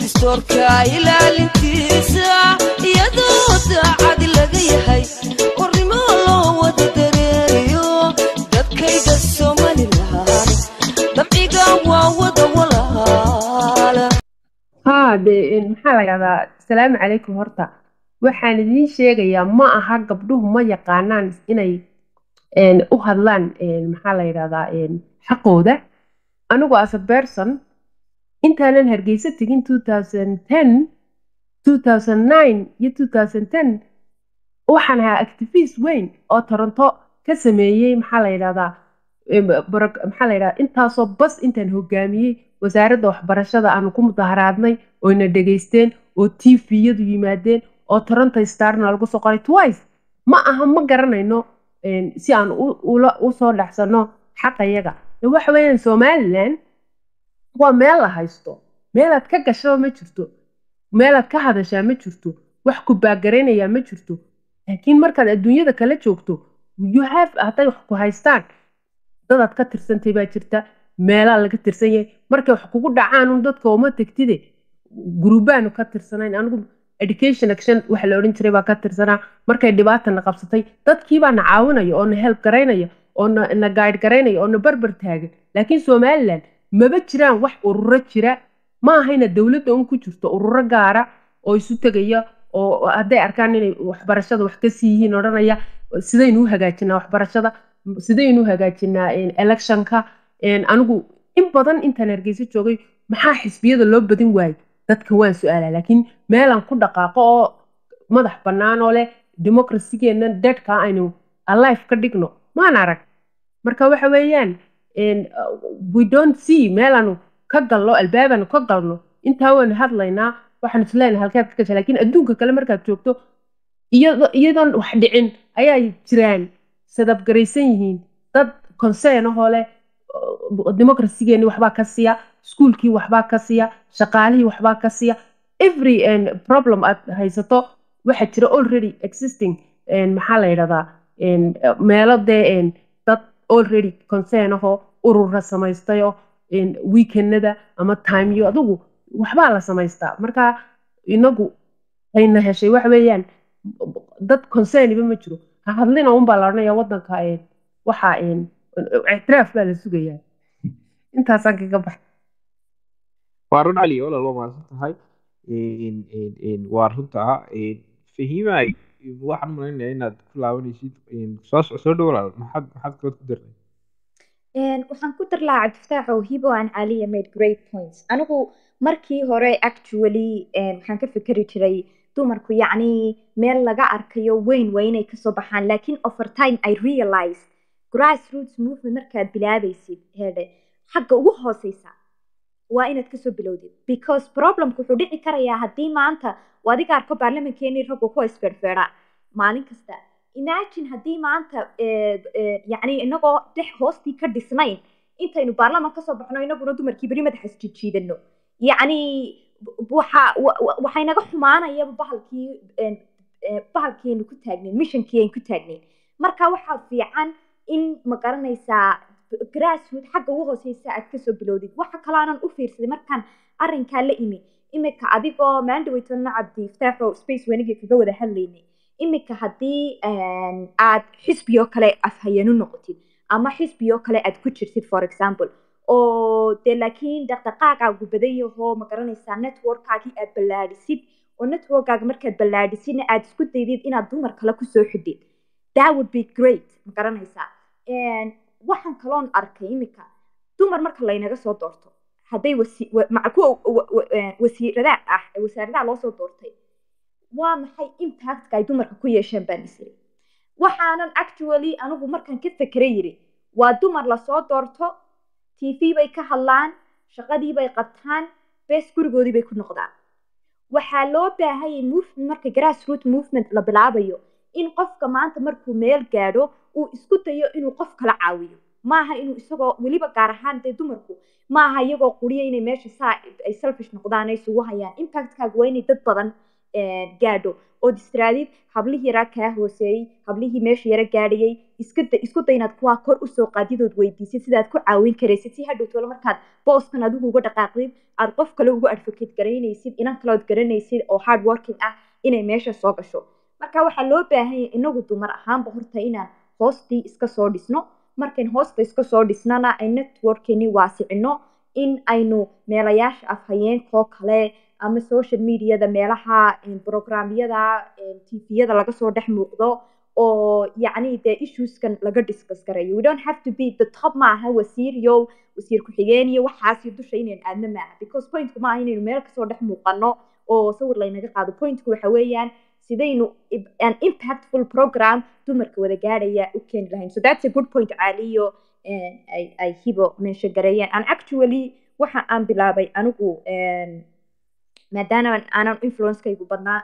distoorka ilaalintiisa iyadoo daacad laga yahay qornimo loo wada dareeriyo dadkayga somalilan dabciga waa wada walaala haa dee maxaa la yidhahdaa asalaamu calaykum horta waxaan idiin sheegayaa ma aha gabdhuhu ma yaqaanaan inay u hadlaan maxaa la yidhahdaa xaqooda anigu as a person intaanan hargeysa tegin iyo waxaan ahaa activist weyn oo toronto ka sameeyey maxaa la yidhahdaa maxaa la yidhahdaa intaasoo bas intaan hogaamiyey wasaaradda waxbarashada aanu ku mudaharaadnay oyna dhegaysteen oo tviyadu yimaadeen oo toronto starna lagu soo qoray twice ma aha ma garanayno si aan usoo dhexsano xaqayaga waxa weeyaan somalilan waa meel la haysto meelaad ka gashaba ma jirto meelaad ka hadashaa ma jirto wax ku baagaraynaya ma jirto laakiin markaad adduunyada kala joogto you have hadday wax ku haystaan dadaad ka tirsantay baa jirta meelaa laga tirsan yahay markay wax kugu dhacaan un dadka uma tegtide gurubaanu ka tirsanayn anigu education action waxa la odhan jiray baa ka tirsanaa markay dhibaatana qabsatay dadkiibaa na caawinaya oo na help garaynaya oo na gaadh garaynaya oo na barbar taagan laakiin somalilan maba jiraan wax ururo jira ma ahayna dowladda un ku jirto ururo gaara oo isu tegaya oo hadday arkaan inay waxbarashada wax ka sii yihiin odhanaya sidaynu u hagaajinaa waxbarashada sidaynu u hagaajinaa electionka anigu in badan intaan hargeysa joogay maxaa xisbiyada loo badin waayey dadka waan su-aalaa laakiin meelaan ku dhaqaaqo oo madax bannaan oo leh democracygeena dadka aynu alife ka dhigno maan arag marka waxa weeyaan we don't see meelaanu ka galno albaabaanu ka galno intaa waanu hadlaynaa waxaan isleenahay halkeed ka gasha laakiin adduunka kale markaad joogto iyadoon wax dhicin ayaa jiraan sadabgaraysan yihiin dad concern ahoo leh democracygeeni waxbaa ka siya iskuulkii waxbaa ka siya shaqaalihii waxbaa ka siya every problem aad haysato waxaa jira already existing maxaa la yidhahdaa meelo dee dad already concern ahoo urura samaystayo weekendada ama timeyo adigu waxbaa la samaystaa marka inagu ayna heshay waxa weeyaan dad concerniba ma jiro ha hadlina unbaa la odhanaya waddanka waxa ictiraaf baa la sugayaa intaasaan kaga baxay waa run cali walaal waa mahadsan tahay waa runta fahiimay waxaan malaynayaa inaad ku laabanaysid soo soo dhow walaal maxaad maxaad kaloo ku darnay waxaan ku dar lahaa cabdifataax oo hibo aan caliya made great points anigu markii hore actually waxaan ka fikeri jiray dumarku yacni meel laga arkayo weyn waa inay kasoo baxaan laakiin over time i realize grassroots movement markaad bilaabaysid heedhe xagga ugu hooseysa waa inaad kasoo bilowdid because problemku wuxuu dhici karayaa haddii maanta adiga arko baarlamankeenii raggu ku isfeerfeera maalin kasta imagine haddii maanta yacni inagoo dhex hoostii ka dhisnayn intaynu baarlaman kasoo baxno inaguna dumarkii beri madaxa isjijiidano yacni waxa waxay naga xumaanayaba bahalkii bahalkiinu ku taagnayn missionkii ayn ku taagnayn marka waxaa fiican in ma garanaysaa grassroot xagga ugu hooseysa aad kasoo bilowdid waxa kaloo aanan u fiirsaday markaan arrinkaa la imi imika adigoo maandhaweytona cabdi iftaaxo space wenigii kaga wada hadlaynay imika haddii aad xisbiyoo kale afhayanu noqotid ama xisbiyoo kale aad ku jirtid for example oo dee laakiin dhaqdhaqaaqaagu badan yahoo ma garanaysaa networkaagii aad ballaadhisid oo networkaaga markaad ballaadhisidna aad isku daydid inaad dumar kale kusoo xidhid that would be great ma garanaysaa waxaan kaloon arkay imika dumar marka laynaga soo doorto hadday kuwa wasiiradaha ah wasaaradaha loo soo doortay waa maxay impactka ay dumarka ku yeesheen baan isiri waxaanan actually anigu markaan ka fikera yiri waa dumar lasoo doorto t v bay ka hadlaan shaqadii bay qabtaan bes gurigoodii bay ku noqdaan waxaa loo baahayay movement marka grassroot movement la bilaabayo in qofka maanta markuu meel gaadho uu isku dayo inuu qof kala caawiyo maaha inuu isagoo weliba gaar ahaan dee dumarku maaha iyagoo quriya inay meesha saa ay selfish noqdaan ay isugu hayaan impactkaaga waa inay dad badan gaadho oo distraadid hablihii yaraa kaa hooseeyey hablihii meesha yara gaadhayey iska da isku day inaad kuwaa kor usoo qaadidood weydiisid sidaad ku caawin karaysid si hadhow tolo markaad booskan adigu uga dhaqaaqdid aad qof kale ugu advocate garaynaysid inan kale ood garanaysid oo hard working ah inay meesha soo gasho marka waxaa loo baahan yahay inagu dumar ahaanba horta inaan hoostii iska soo dhisno markayn hoosta iska soo dhisnana ay networkeni waasicino in aynu meelayaasha afhayeenkoo kale ama social mediada meelaha programyada tviyada laga soo dhex muuqdo oo yacni dee issueskan laga discuss garayo we don't have to be the top maaha wasiir iyo wasiir ku-xigeen iyo waxaasi dusha inaynu aadno maaha because pointku maaha inaynu meel kasoo dhex muuqano oo sawir laynaga qaado pointku waxa weeyaan sidaynu an impactful program dumarka wada gaadhaya u keeni lahayn so that's a good point caaliyo ay ay hibo meensha gareeyeen and actually waxa aan bilaabay anigu maadaama aanan influencekaygu badnaa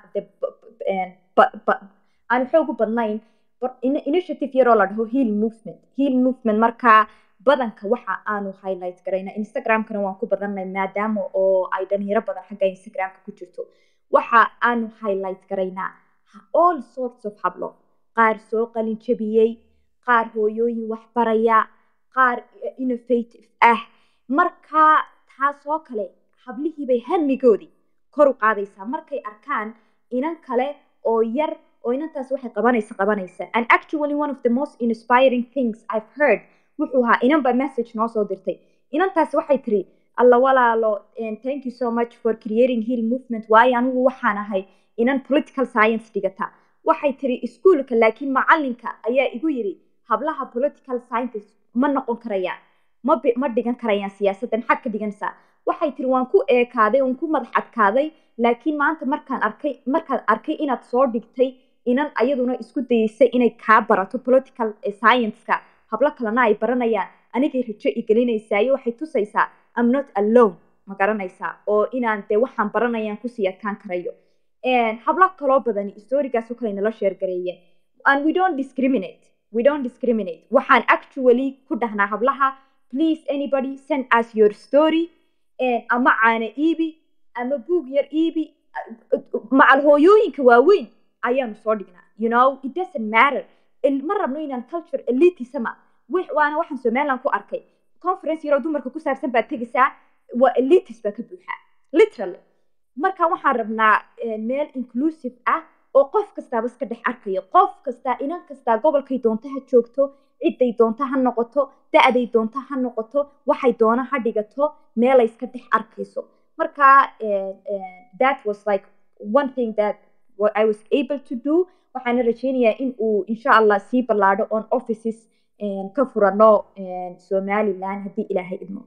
aan xoogu badnayn initiative yaroo la dhaho heal movement heal movement markaa badanka waxa aanu highlight garayna instagramkana waan ku badanay maadaama oo ay dhalinyaro badan xagga instagramka ku jirto waxa aanu highlight garaynaa all sorts of hablo qaar soo qalin jabiyey qaar hooyooyin waxbaraya qaar innovative ah markaa taasoo kale hablihiibay hamigoodii kor u qaadaysaa markay arkaan inan kale oo yar oo inantaas waxay qabanaysa qabanaysa and actually one of the most inspiring things i've heard wuxuu ahaa inan baa message noo soo dirtay inantaas waxay tiri alla walaalo thank you so much for creating heal movement waayo anigu waxaan ahay inan political science dhigata waxay tiri iskuolka laakiin macalinka ayaa igu yiri hablaha political scientist ma noqon karayaan ma ma dhigan karayaan siyaasadda maxaad ka dhiganaysaa waxay tiri waan ku eekaaday waan ku madax adkaaday laakiin maanta markaan arkay markaad arkay inaad soo dhigtay inan ayaduna isku dayeysay inay kaa barato political science-ka hablo kalena ay baranayaan anigay rajo igelinaysayo waxay tusaysaa am not alone ma garanaysaa oo inaan dee waxaan baranayaan kusii adkaan karayo hablo kaloo badani storigaasoo kale nala sheergareeyeen and we don't discriminate we don't discriminate waxaan actually ku dhahnaa hablaha please anybody send us your story ama caana iibi ama buug yar iibi macal hooyooyinka waaweyn ayaanu soo dhignaa you know it doesn't matter ma rabno inaan culture elitisma waana waxaan somaliland ku arkay conference yaroo dumarka ku saabsan baad tegaysaa waa elitis baa ka buuxaa literally marka waxaan rabnaa meel inclusive ah oo qof kastaaba iska dhex arkayo qof kastaa inan kastaa gobolkay doonta ha joogto ciday doonta ha noqoto da-day doonta ha noqoto waxay doona ha dhigato meelay iska dhex arkayso marka that was like one thing that I was able to do waxaana rajeynayaa in uu insha allah sii ballaadho on offices ka furano somaliland haddii ilaahay idmo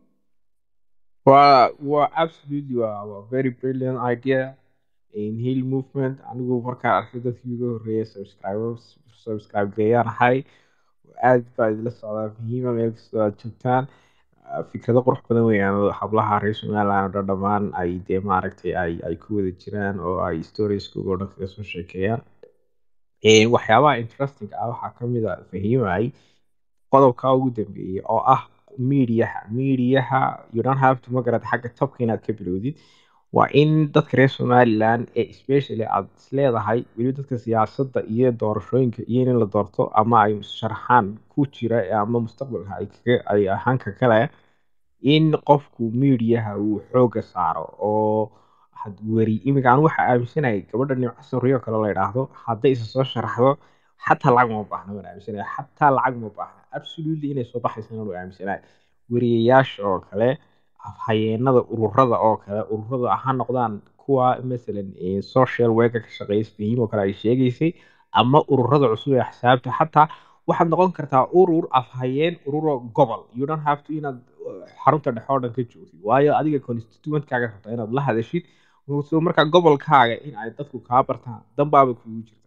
waa waa absolutely waa waa very brilliant idea in heal movement anigu markaan arkay dadkii ugu horreeyay subscribe subscribe gareeyaan ahay aad baa idila socdaa muhiima meel kastoo aad joogtaan fikrado qurux badan weeyaan hablaha reer somaliland oo dhan dhammaan ay dee maaragtay ay ay ku wada jiraan oo ay storieska oo dhan kaga soo sheekeeyaan waxyaabaha interesting ah waxaa ka mid a fahiimay qodobka ugu dambeeyay oo ah mediaha mediaha you don't have to magarad xagga topka inaad ka bilowdid waa in dadka reer somaliland ee especially aad isleedahay weliba dadka siyaasadda iyo doorashooyinka iyo in la doorto ama ay sharaxaan ku jira ama mustaqbalka ay kaga ay ahaanka kale in qofku mediaha uu xooga saaro oo weri iminka aan waxaa aaminsanahay gabadha nimco soriyo kale la yidhaahdo hadday isa soo sharaxdo xataa lacag ma baahna waan aaminsanaya xataa lacag ma baahna absolutely inay soo baxaysana waan aaminsanahay weriyayaasha oo kale afhayeenada ururada oo kale ururada ha noqdaan kuwa masalan social worker ka shaqeeya fahiim oo kale ay sheegaysay ama ururada cusub ee xisaabta xataa waxaad noqon kartaa urur afhayeen ururo gobol you don't have to inaad xarunta dhexe oo dhan ka joogtid waayo adiga constituentkaaga rabta inaad la hadashid so markaa gobolkaaga in ay dadku kaa bartaan danbaaba kugu jirta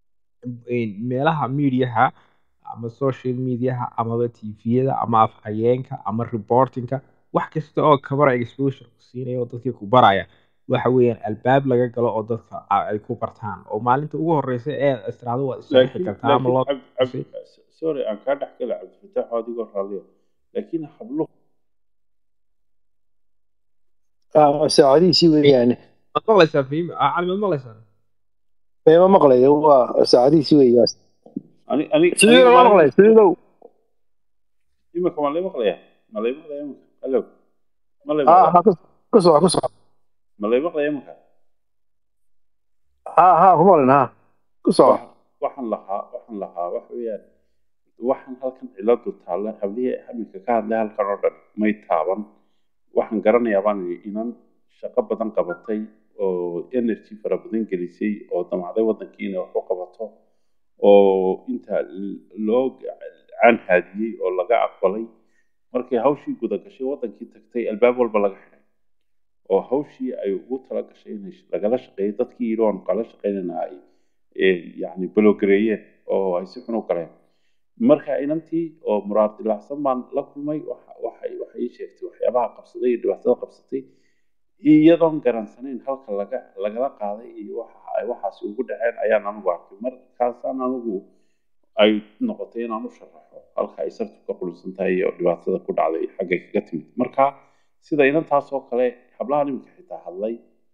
meelaha mediaha ama social mediaha amaba tviyada ama afhayeenka ama reportingka wax kasta oo camera exposure ku siinaya oo dadkii ku baraya waxa weeyaan albaab laga galo oo dadka ay ku bartaan oo maalinta ugu horeysa ee istiraado waad isharixi kartaa ama loo sorry aan kaa dhex gala cabdifataax oo adigoo raaliya laakiin habluhu saacadihiisii weeyaan maad maqlaysaa fahim cali maad maqlaysaa ma maqlayo waa saacadihiisii weeyaan ani ani sidii loo maqlay sidiidow imika ma lay maqlaya ma lay maqlaya imika hallo ma lay ha maqlaya ha ku- ku soco ku soco ma lay maqlaya imika ha ha ku maqlin ha ku soco Wax- waxaan lahaa waxaan lahaa wax weeyaan waxaan halkan ciladu taalla hablihii iminka ka hadlay halkan oo dhan may taaban waxaan garanayaa baan idhi inan shaqo badan qabatay oo energy fara badan gelisay oo damacday wadankii inay wax u qabato oo inta l- loo canhaadiyey oo laga aqbalay markay hawshii guda gashay wadankii tagtay albaab walba laga xiray oo hawshii ay ugu tala gashay inay lagala shaqeeyo dadkii yidhi waanu kala shaqeynayna ay eh, yacni balogareeyeen oo ay si xun u galeen marka inantii oo muraad dilaacsan baan la kulmay waxa- waxay waxay ii sheegtay waxyaabaha qabsaday iyo dhibaatada qabsatay iyadoon garansanayn halka laga lagala qaaday iyo waxa ay waxaasi ugu dhaceen ayaan anigu arkay markaasaan anigu ay noqotay inaan u sharaxo halka ay sartu ka qulubsan tahay iyo dhibaatada ku dhacday xaggay kaga timid marka sida inantaas oo kale hablaha niminka xitaa hadlay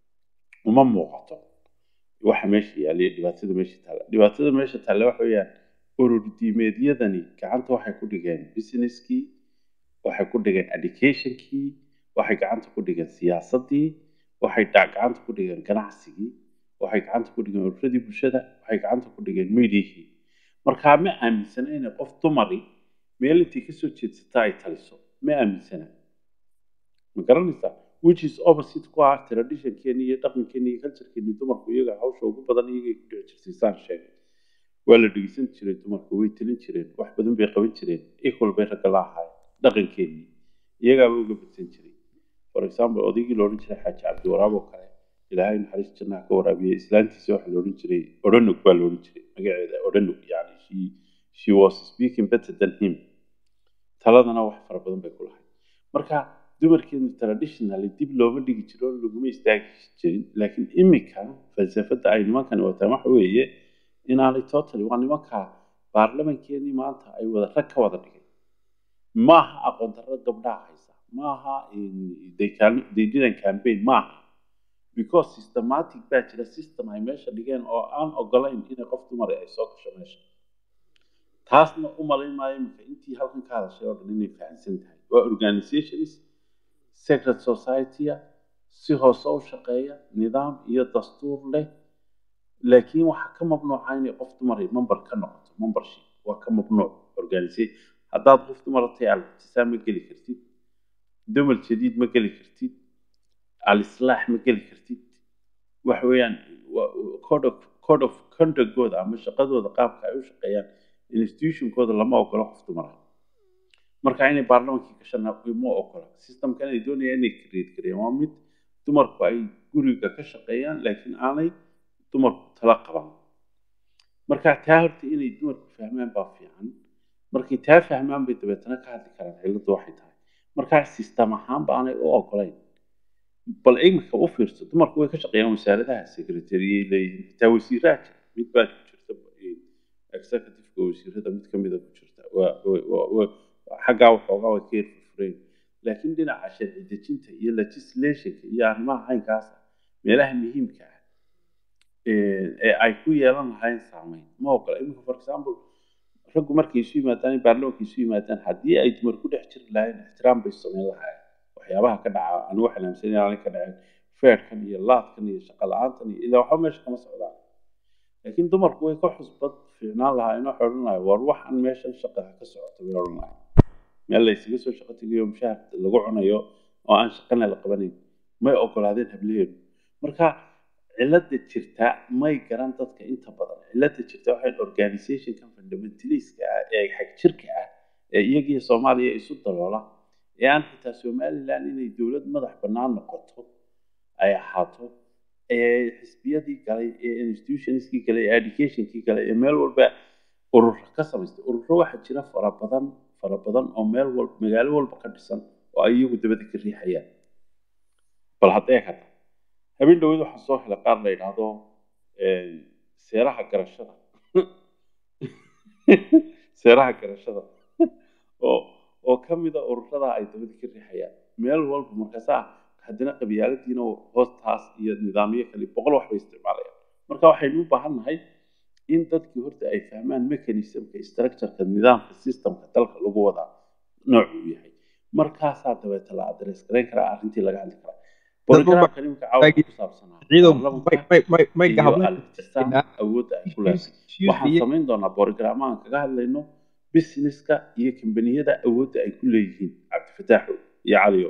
uma muuqato waxa meesha yaallay dhibaatada meesha taalla dhibaatada meesha taalla waxa weeyaan urur diimeedyadani gacanta waxay ku dhigeen businesskii waxay ku dhigeen educationkii waxay gacanta ku dhigeen siyaasaddii waxay dha- gacanta ku dhigeen ganacsigii waxay gacanta ku dhigeen ururadii bulshada waxay gacanta ku dhigeen mediahii marka ma aaminsana inay qof dumari meel intay kasoo jeedsata ay taliso ma aaminsana ma garanaysaa which is opposite ku ah traditionkeeni iyo dhaqankeeni iyo culturekeeni dumarku iyaga hawsha ugu badan iyagay ku dhici jirtay saan sheegay waa la dhegeysan jiray dumarku way talin jireen wax badan bay qaban jireen equal bay ragga la ahaayeen dhaqankeennii iyagaaba uga badsan jiray for example odaygii la odhan jiray xaaji cabdiwaraab oo kale ilaahay naxariis jannaha ka waraabiyey islaantiisa waxaa la odhan jiray odhanug baa la odhan jiray magaceeda odhanug yani she, she was speaking better than him taladana wax fara badan bay ku lahayd marka dumarkeenu traditionally dib looma dhigi jiro laguma istaagi jirin laakiin imika falsafada ay nimankani wataan waxa weeye inaanay totally waa nimanka baarlamankeenii maanta ay wada rag ka wada dhigay maaha aqoon darro gabdhaha haysa maaha in- they can- they didn't campaign maaha because systematic baa jira system ay meesha dhigeen oo aan ogolayn inay qof dumar ay soo gasho meesha taasna u malayn maayo imika intii halkan ka hadashay oo dhan inay fahamsan tahay waa organizations secret society-a si hoose u shaqeeya nidaam iyo dastuur leh laakiin waxaa ka mamnuuca inay qof dumar ay member ka noqoto membership waa ka mamnuuc organisation haddaad qof dumar tahay al-ibtisaam ma geli kartid dumar jadiid ma geli kartid al-islaax ma geli kartid waxa weeyaan waa- code of code of conductgooda ama shaqadooda qaabka ay u shaqeeyaan institutionkooda lama ogola qof dumar ah marka inay baarlamankii gashana ma ogola systemkan ay doonayaan inay create gareeyaan waa mid dumarku ay guriga ka shaqeeyaan laakiin aanay dumarku tala qaban marka taa horta inay dumarku fahmaan baa fiican markay taa fahmaan bay dabeetana ka hadli karaan ciladu waxay tahay marka system ahaan baanay u ogolayn bal imika u fiirso dumarku way ka shaqeeyaan wasaaradaha secretariyay leeyihiin xitaa wasiiraha jira mid baa ku jirta eh, executive-ka wasiirada mid ka mida ku jirta waa waa- waa- waa- xaggaa waxoogaa way ka yarfurfureen laakiin dhinaca sharci dejinta iyo legislationka iyo arrimaha caynkaasa meelaha muhiimka ah ee ee ay ku yeelan lahayn saameyn ma ogola iminka for example raggu markay isu yimaadaan baarlamaanka isu yimaadaan haddii ay dumar ku dhex jiri lahayn ixtiraam bay samayn lahaayeen waxyaabaha ka dhaca anigu waxaan aaminsan inaanay ka dhacin feerkan iyo laadkan iyo shaqo la-aantan iyo ilaa waxba meesha kama socdaan laakiin dumarku way ka xusbad fiicnaan lahaayeen waxay odhan lahayn war waxaan meeshan shaqada ka socoto bay odhan lahayn meel la isaga soo shaqo tegayo mushaar lagu cunayo oo aan shaqana la qabanayn may ogolaadeen hablaheedu marka cilada jirta may garan dadka inta badan cilada jirta waxay organizationkan fundamentaliska ah ee xag jirka ah ee iyagiyo soomaaliya isu daloola ee aan xitaa somaliland inay dowlad madax bannaan noqoto ay ahaato ee xisbiyadii galay ee institutionskii galay ee educationkii galay ee meel walba urur ka samaystay ururo waxaa jira fara badan fara badan oo meel walba magaalo walba ka dhisan oo ay iyagu dabada ka riixayaan bal haddee kada habeen dhaweyd waxaa soo helay qaar la yidhaahdo eh, seeraha garashada seeraha garashada oo oo ka mida ururada ay dabada ka riixayaan meel walba markaasaa haddana qabyaaladiina hoostaas iyo nidaamyo kale boqol wax bay isticmaalayaan marka waxaynu u baahan nahay in dadkii horta ay fahmaan mechanismka structureka nidaamka systemka dalka lagu wadaa noocuu yahay markaasaa dabeeta la adres garayn karaa arrintii laga hadli karaa borogramka nimanka caawa ku saabsanaa ciidow baarlamanka may may may may iyo gahabla altisaan awoodda ay ku leedahay waxaan samayn doonaa borogrammaan kaga hadlayno businesska iyo kambaniyada awoodda ay ku leeyihiin cabdifataaxo iyo caliyo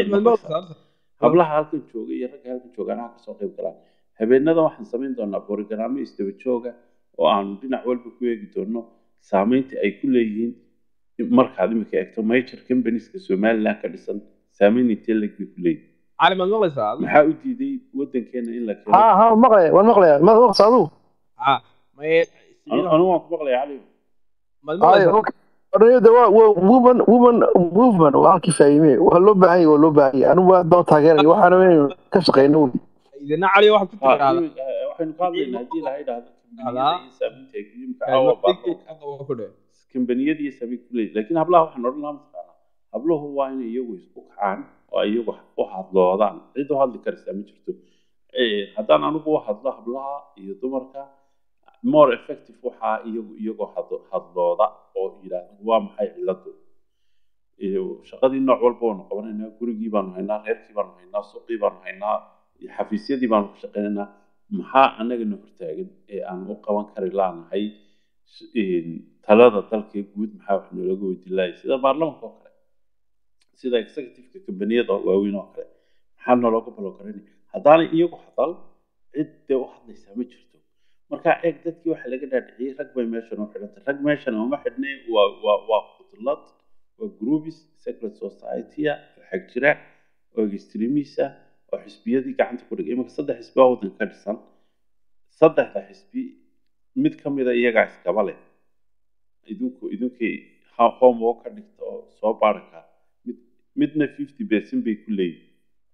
hablaha halkan jooga iyo ragga halkan joogaan ha kasoo qayb galaan habeenada waxaan samayn doonaa borogrammo isdaba jooga oo aanu dhinac walba ku eegi doono saameynta ay ku leeyihiin markaad imika eegto major companieska somaliland ka dhisan saameyn intee leg bay ku leeyihiin cali maad maqlaysaa maxaa u diiday wadankeena in la keeno ها ها مقلع وين مقلع ما مقص عدو ah may anu anu waan ku maqlaya cali maad هاي maqlaysaa اوكي أنا دواء وومن وومن موفمنت وهالكي فاهمين وهلو باهي وهلو باهي أنا ما دون تاجر وحنا وين كشقينون idina cali waxaad ku Ha, tiraahdaa imi- eh, waxaynu ka hadlaynaa haddii ilaha idhaahdo kambaniyada Hadaa. iyo saameynta ay imika caawa baarlama aqaba ku dhe kambaniyada iyo saameyn ku leeyihin laakiin hablaha waxaan odhan lahaa mataqaanaa habluhu waa inay iyagu isku kacaan oo ay iyagu u hadloodaan cid u hadli karaysaa ma jirto Eh, haddaan anigu u hadlo hablaha iyo dumarka more effective waxaa iyagu iyagoo hadlo- hadlooda oo yidhaahda waa maxay ciladu iyo shaqadii nooc walba waanu qabanaynaa gurigii baanu haynaa reerkii baanu haynaa suuqii baanu haynaa iyo xafiisyadii baanu ka shaqaynaynaa maxaa anagana hortaagan ee aan u qaban kari laanahay s- een, talada dalka guud maxaa wax noolaga weydiin lahay sida baarlamanka oo kale sida executiveka kambaniyada waaweyn oo kale maxaa noolooga balogarayn haddaanay iyagu hadal cid dee u hadlaysaa ma jirto marka eeg dadkii waxa laga dhaadhiciyey rag bay meeshan u xidhantay rag meeshan uma xidhnay waa waa waa khudlad waa groups secret society-a oo xag jira oo extremisa oo xisbiyadii gacanta ku dhigay imanka saddex xisbi oo waddanka ka dhisan saddexda xisbi mid ka mida iyagaa iskaba leh idinku idinkii ha- homework ka dhigta oo soo baaraka mid midna fifty percent bay ku leeyihin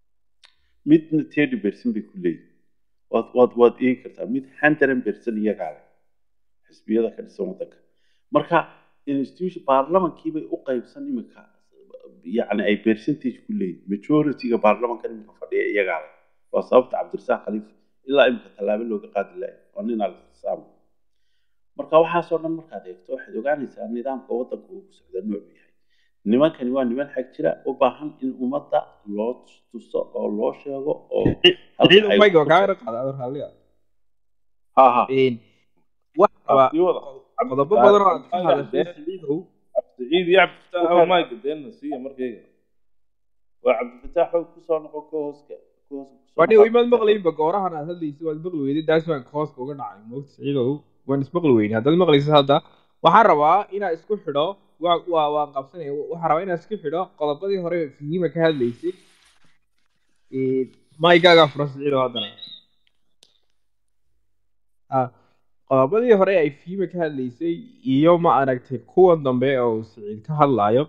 midna thirty percent bay ku leeyihin waad waad waad eegi kartaa mid hundred percent iyagaa leh xisbiyada ka dhisan waddanka marka institution baarlamankii bay u qaybsan iminka yacni ay percentage ku leeyihin majority-ga baarlamanka iminka fadhiya iyagaa leh waa sababta cabdirasaaq khaliif ilaa iminka tallaabo looga qaadi lahay waa nin al-istisaam marka waxaasoo dhan markaad eegto waxaad ogaanaysaa nidaamka waddanka uu ku socda noocu yahay nimankani waa niman xag jira u baahan in ummadda loo tuso oo loo sheego oo halka ciidow ay mayga ku- kaa qaada adar raalliga ha ha wax rabaa sii wada qodobo badan oo aad ka hadashay ciidow cabdiciid iyo cabdifataax oo mayga deena siiya markayga waa cabdifataax oo kusoo noqon ka hooska ka hooska kusoo wadhi noqon. imaad maqlayinba goorahan aad hadlaysid waad maqli weyday daas baan hooska uga dhacay moogta ciidow waan ismaqli weyne haddaad maqlaysid hadda waxaan rabaa inaa isku xidho waa waa waan qabsanaya waxaan rabaa inaa isku xidho qodobadii hore fihiima ka hadlaysay maygaagaa furan ciidow haddana Ah, qodobadii hore ay fihiima ka hadlaysay iyo ma aragtay kuwan dambe oo siciid ka hadlayo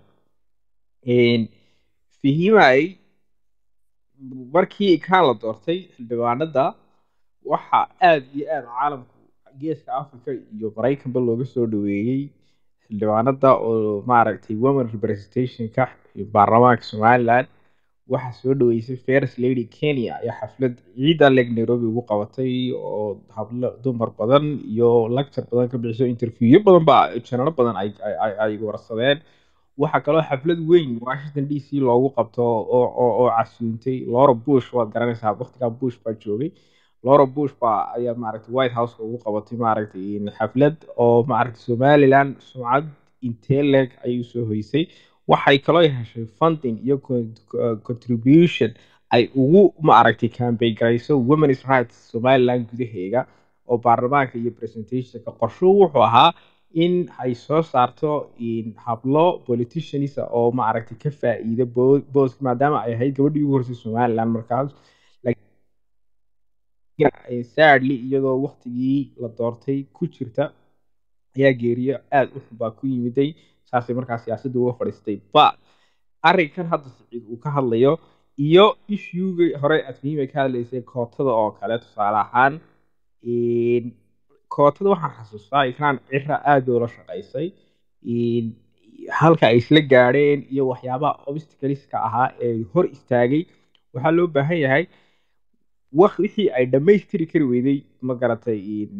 fihiima ay markii kaan la doortay xildhibaanada waxa aad iyo aad caalamku geeska africa iyo maraykanba looga soo dhaweeyey xildhibaanada oo maaragtay women representationka baarlamaanka somaliland waxaa soo dhaweysay first lady kenya ayaa xaflad ciida leg nairobi ugu qabatay oo hablo dumar badan iyo lecture badan ka bixiso interviewyo badan ba janalo badan ay ay- ay ay warsadeen waxaa kaloo xaflad weyn washington d c loogu qabto oo oo oo casuuntay laura bush waad garanaysaa waqtigaa bush baa joogay laura bush baa ayaa maaragtay white house ugu qabatay maaragtay xaflad oo maaragtay somaliland sumcad intee leeg ayuu soo hoysay waxay kaloo heshay funding iyo con- co- contribution ay ugu maaragtay campaign garayso women's rights somaliland gudaheega oo baarlamaanka iyo presentationka qorshuhu wuxuu ahaa in ay soo saarto in hablo politicians oo maaragtay ka faa'iida bo- booska maadaama ay ahayd gabadhii ugu horeysay somaliland markaas laakiin sadly iyadoo waqtigii la doortay ku jirta ayaa geeriyo aad u xun baa ku yimiday saasay markaa siyaasadda uga fadhiistay ba arrinkan hadda siciid uu ka hadlayo iyo issuegii hore admiimay ka hadlaysay kootada oo kale tusaale ahaan in kootada waxaan xasuustaa ikraan cira aad bay ula shaqaysay in halka ay isla gaadheen iyo waxyaabaha obstacleska ahaa ee hor istaagay waxaa loo baahan yahay wax wixii ay dhammaystiri kari weyday ma garatay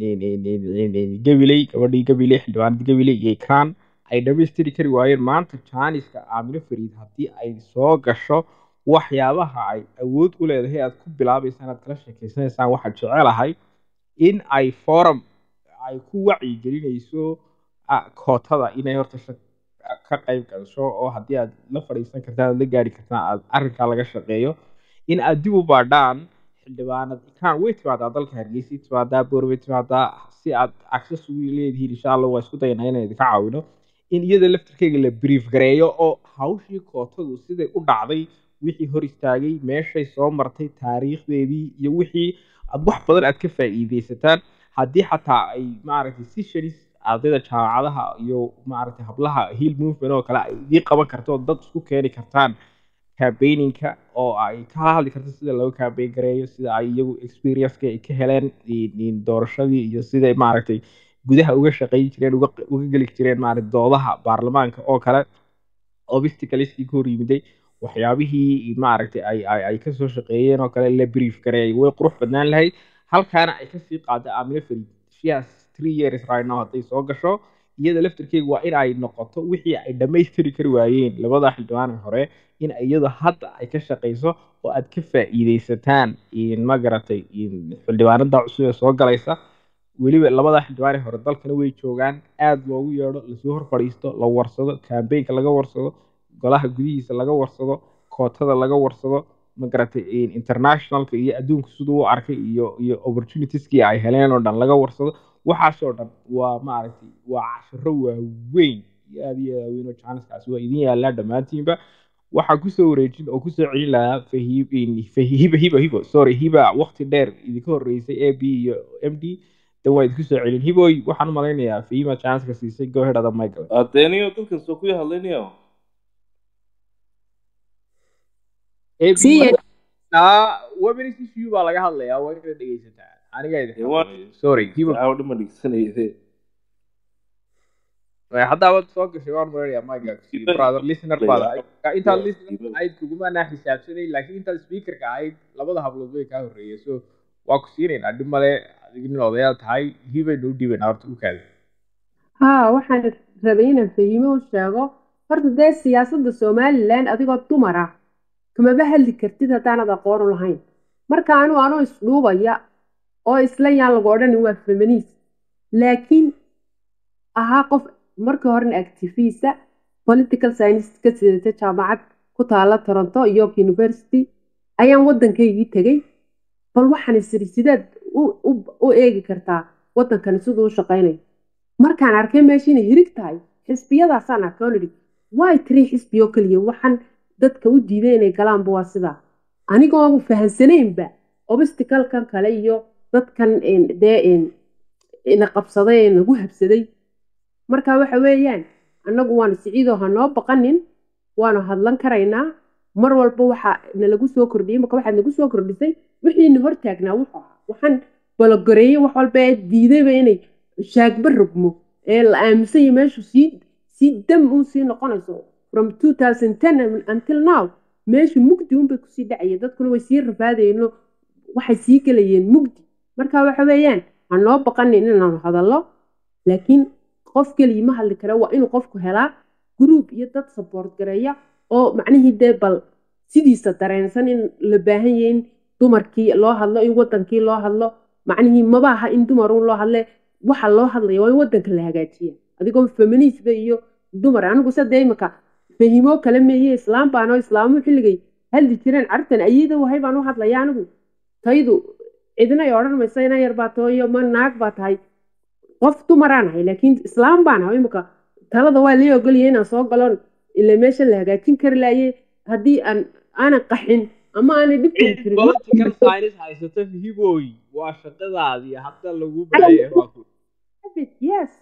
gabiley gabadhii gabiley xildhibaanadii gabiley iyo ikraan ay dhammaystiri kari waayeen maanta jaaniska aamino fariid haddii ay soo gasho waxyaabaha ay awood u leedahay aad ku bilaabaysaan aad kala sheekeysanaysaan waxaad jecelahay in ay forum ay ku wacyigelinayso ah, kootada inay horta shaq- ka qayb gasho oo haddii aad la fadhiisan kartaan aad la gaari kartaan aad arrinkaa laga shaqeeyo in aad dib u baadhaan xildhibaanad ikaan way timaadaa dalka hargeysa timaadaa boor way timaadaa si aad access ugu leedihiin insha allah waa isku dayanaa inaan idinka caawino in iyada laftirkeyga la brief gareeyo oo hawshii kootadu siday u dhacday wixii hor istaagay meeshay soo martay taariikhdeedii iyo wixii aad wax badan aad ka faa'iideysataan haddii xataa ay maaragtay sessions ardayda jaamacadaha iyo maaragtay hablaha hill movement oo kale ay idiin qaban karto oo dad isku keeni kartaan campaigninka oo ay kala hadli karto sida loo campaign gareeyo sida ay iyagu experience-ka ay ka heleen in- in doorashadii iyo siday maaragtay gudaha uga shaqayn jireen uga uga geli jireen maaragtay doodaha baarlamaanka oo kale obstacleski ka hor yimiday waxyaabihii maaragtay ay ay ay kasoo shaqeeyeen oo kale la brief gareeyay way qurux badnaan lahayd halkaana ay kasii qaado aamino farid she has three years right now hadday soo gasho iyada laftirkeega waa in ay noqoto wixii ay dhammaystiri kari waayeen labada xildhibaan hore in iyadu hadda ay ka shaqayso oo aad ka faa'iidaysataan in ma garatay in xildhibaanada cusub ee soo galaysa weliba labada xildhibaan ee hore dalkana way joogaan aad loogu yeedho lasoo hor fadhiisto la warsado campaignka laga warsado golaha gudihiisa laga warsado kootada laga warsado ma garatay in- internationalka iyo adduunka siduu u arkay iyo iyo opportunitieskii ay heleen oo dhan laga warsado waxaasoo dhan waa maaragtay waa cashiro waaweyn iyo aad iyo aad waaweyn oo jaaniskaasi waa idin yaalaa dhammaantiinba waxaa kusoo wareejin oo kusoo celin lahaa fahiib fahi- hiba hiba hibo sorry hiba waqti dheer idinka horreysay a b iyo m d dan waa idinku soo celin hiboy waxaan u malaynayaa fahiima jaaniska siisay go ahead ada michael adeeniyo dadkan soo kuya hadlaynayo AB Sii- Aa, women's issue baa laga hadlayaa waa inaad dhegeysataa aniga idin Ee, waa- xakumay. sorry hibo aa dhima dhigsanayde haddaa wad soo gashay waan maranayaa michael Hibo- brother listener baad ahayd intaad Hibo- listener Hibo- ahayd kugumaanaa xisaabsanay laakiin intaad speakerka ahayd labada hablood way kaa horreeyay so waa ku siinaynaa dhib male adiga nin odayaal tahay hibaynu u dhiibaynaa horta u kaada haa waxaan rabay inaan fahimo u sheego horta dee siyaasadda somalilan adigoo dumar ah kamaba hadli kartid haddaanad aqoon u lahayn marka anu anoo isdhuubaya oo isla yaan lagu odhanin waa feminist laakiin ahaa qof markii horena activista political science ka sidata jaamacad ku taala toronto york university ayaan waddankaygii tegey bal waxaan isiri sideed u- u- u eegi kartaa waddankani siduu u shaqaynayo markaan arkay meesha inay hirig tahay xisbiyadaasaan arkay oon idhi waay tiri xisbi oo keliya waxaan dadka u diiday inay galaanba waa sidaa anigoo fahansanaynba obstaclekan kale iyo dadkan een, dee een, ina qabsaday ee nagu habsaday marka waxa weeyaan annagu waanu siciidoo ha noo baqanin waanu hadlan karaynaa mar walba waxa nalagu soo kordhiyey marka waxaad nagu soo kordhisay wixiina hortaagnaa wuxuu ahaa waxaan balogoreeyey wax walba ee diidayba inay shaagba rogmo ee la aaminsan yahay meeshu sii sii dam uun sii noqonayso from 2010 until now meeshu mugdi unbay kusii dhacaya dadkuna way sii rafaadayeen oo waxay sii gelayeen mugdi marka waxa weeyaan ha noo baqanin inaanu hadallo laakiin qof keligii ma hadli kara waa inuu qofku helaa group iyo dad support gareeya oo macnihii dee bal sidiisa dareensan in la baahan yahay in dumarkii loo hadlo in wadankii loo hadlo macnihii maba aha in dumaruun loo hadle waxa loo hadlaya waa in wadanka la hagaajiya adigoo feminisba iyo dumar anigu sada imika fahimo kale meeye islaam baanoo islaamu xilligay hadli jireen cartan ayada wahay baan u hadlaya anigu taydu cidna ay odhan maysa ina yar baa tooyo ma naag baa tahay qof dumaraan ahay laakiin islaam baan ahay imika talada waa lii ogolaya inaan soo galon ila meesha la hagaajin kari laaye haddii aan aanan qaxin ama aanay dhib kari jirin political science haysato hiboy waa shaqadaadii hadda lagu baayay waa ku yes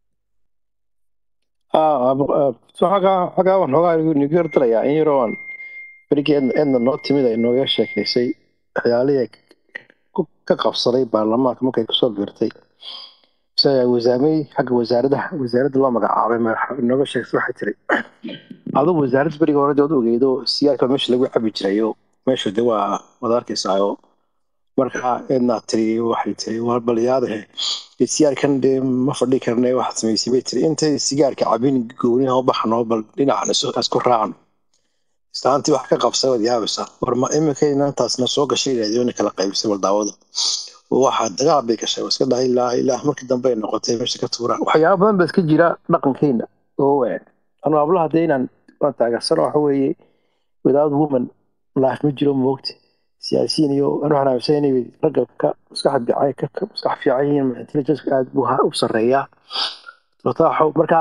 xagaa xagaa waan xoogaa nigu yardalayaa in yaroo aan berigii eedna eedna noo timid ay nooga sheekaysay waxyaalihii ay ku- ka qabsaday baarlamaanka markay kusoo biirtay mise wasaamey xagga wasaaradda wasaaradda loo magacaabay ma nooga sheegsay waxay tiri adigu wasaaradda beriga hore dee ogeedo siyaarka meesha lagu cabi jiray oo meesha de waa wada arkaysaa oo marka eednaa tiri waxay tiri war balyaadahe sigaarkan dee ma fadhi karne waxaad samaysay bay tiri intay sigaarka cabin gooniha u baxno bal dhinacan isu isku raacno islaantii wax ka qabsay waad yaabaysaa war ma imika inantaasna soo gashay raadiyoona kala qaybisay bal daawada waxaa dagaal bay gashay waa iska dhahay ilaa ilaa markii dambe ay noqotay meesha ka tuuraan waxyaaba badan baa iska jira dhaqankeena oo weyn anu hablaha dee inaan waan taageersano waxa weeye without woman life ma jiro moogta siyaasiyiin iyo anu waxaan aaminsan inay ragga ka maskax fiican ka ka maskax fiican yihiin intelligence aad buu ha- u sarreeyaa wataaxo marka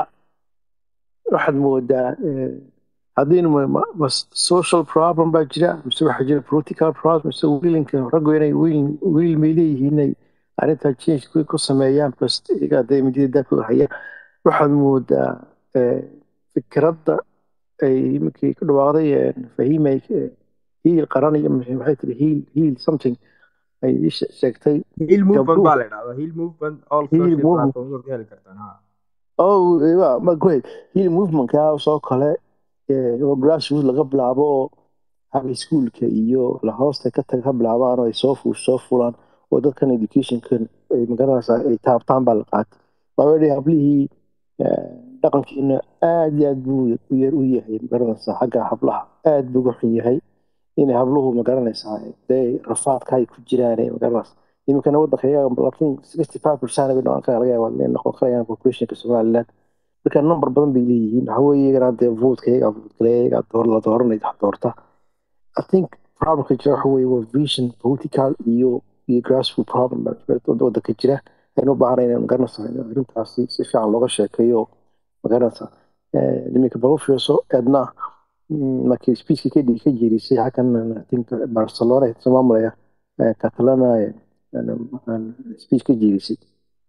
waxaad moodaa eh, haddiinu ma- ma- ma social problem baa jira mise waxaa jira political problem mise wiilinka raggu inay wiil wiil may leeyihiin inay arrintaa change ku ku sameeyaan bas iyaga hadday midida daafka hayaan waxaad moodaa eh, fikradda ay iminkii ku dhawaaqday eh, fahimay eh, hiil qaran iyo maxay maxay tiri hiil hiil something ay ii she- sheegtay hill movement gabdhuhu baa la idhahdaa hill movement all Hill social movement. platforms waad ka heli kartaan ha oh waa ma great hiil movementka soo kale eh, oo grassroot laga bilaabo oo high schoolka iyo la hoosta ka tag ka bilaabaan oo ay soo fu soo fulaan oo dadkan educationkan ay magaranaysaa ay taabtaan baa la qaatay already hablihii eh, dhaqankiina aad iyo aad buu u yar u yahay magaranaysaa xagga hablaha aad buu uga xun yahay inay habluhu magaranaysaa dee rafaadka ay ku jiraan ee magaranaysaa iminkana waddanka iyaga laakiin sixty five percent bay noqon kara laga yaabaa inay noqon karayaan populationka somaliland marka number badan bay leeyihiin waxa weeye iyagana dee votka iyaga votkale iyaga door la dooranay wax doorta I think problemka jira waxa weeye waa vision political iyo iyo grassroot problem baa jira wad- waddanka jira aynu u baahanay inaan magaranaysaa in arrintaasi si fiican looga sheekeeyo magaranaysaa Eh, niminka bal u fiirso edna mm, markii speechka ka dhigi ka jeedisay halkan I think barcelona soo maamulaya eh, catalana eh, aan speech ka jeedisay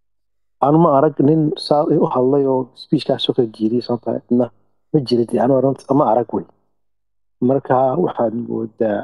anu ma arag nin saa u hadlay oo speechkaasoo kala jeediyay sababta edna ma jira dee anu arrinta ma arag wey marka waxaad moodaa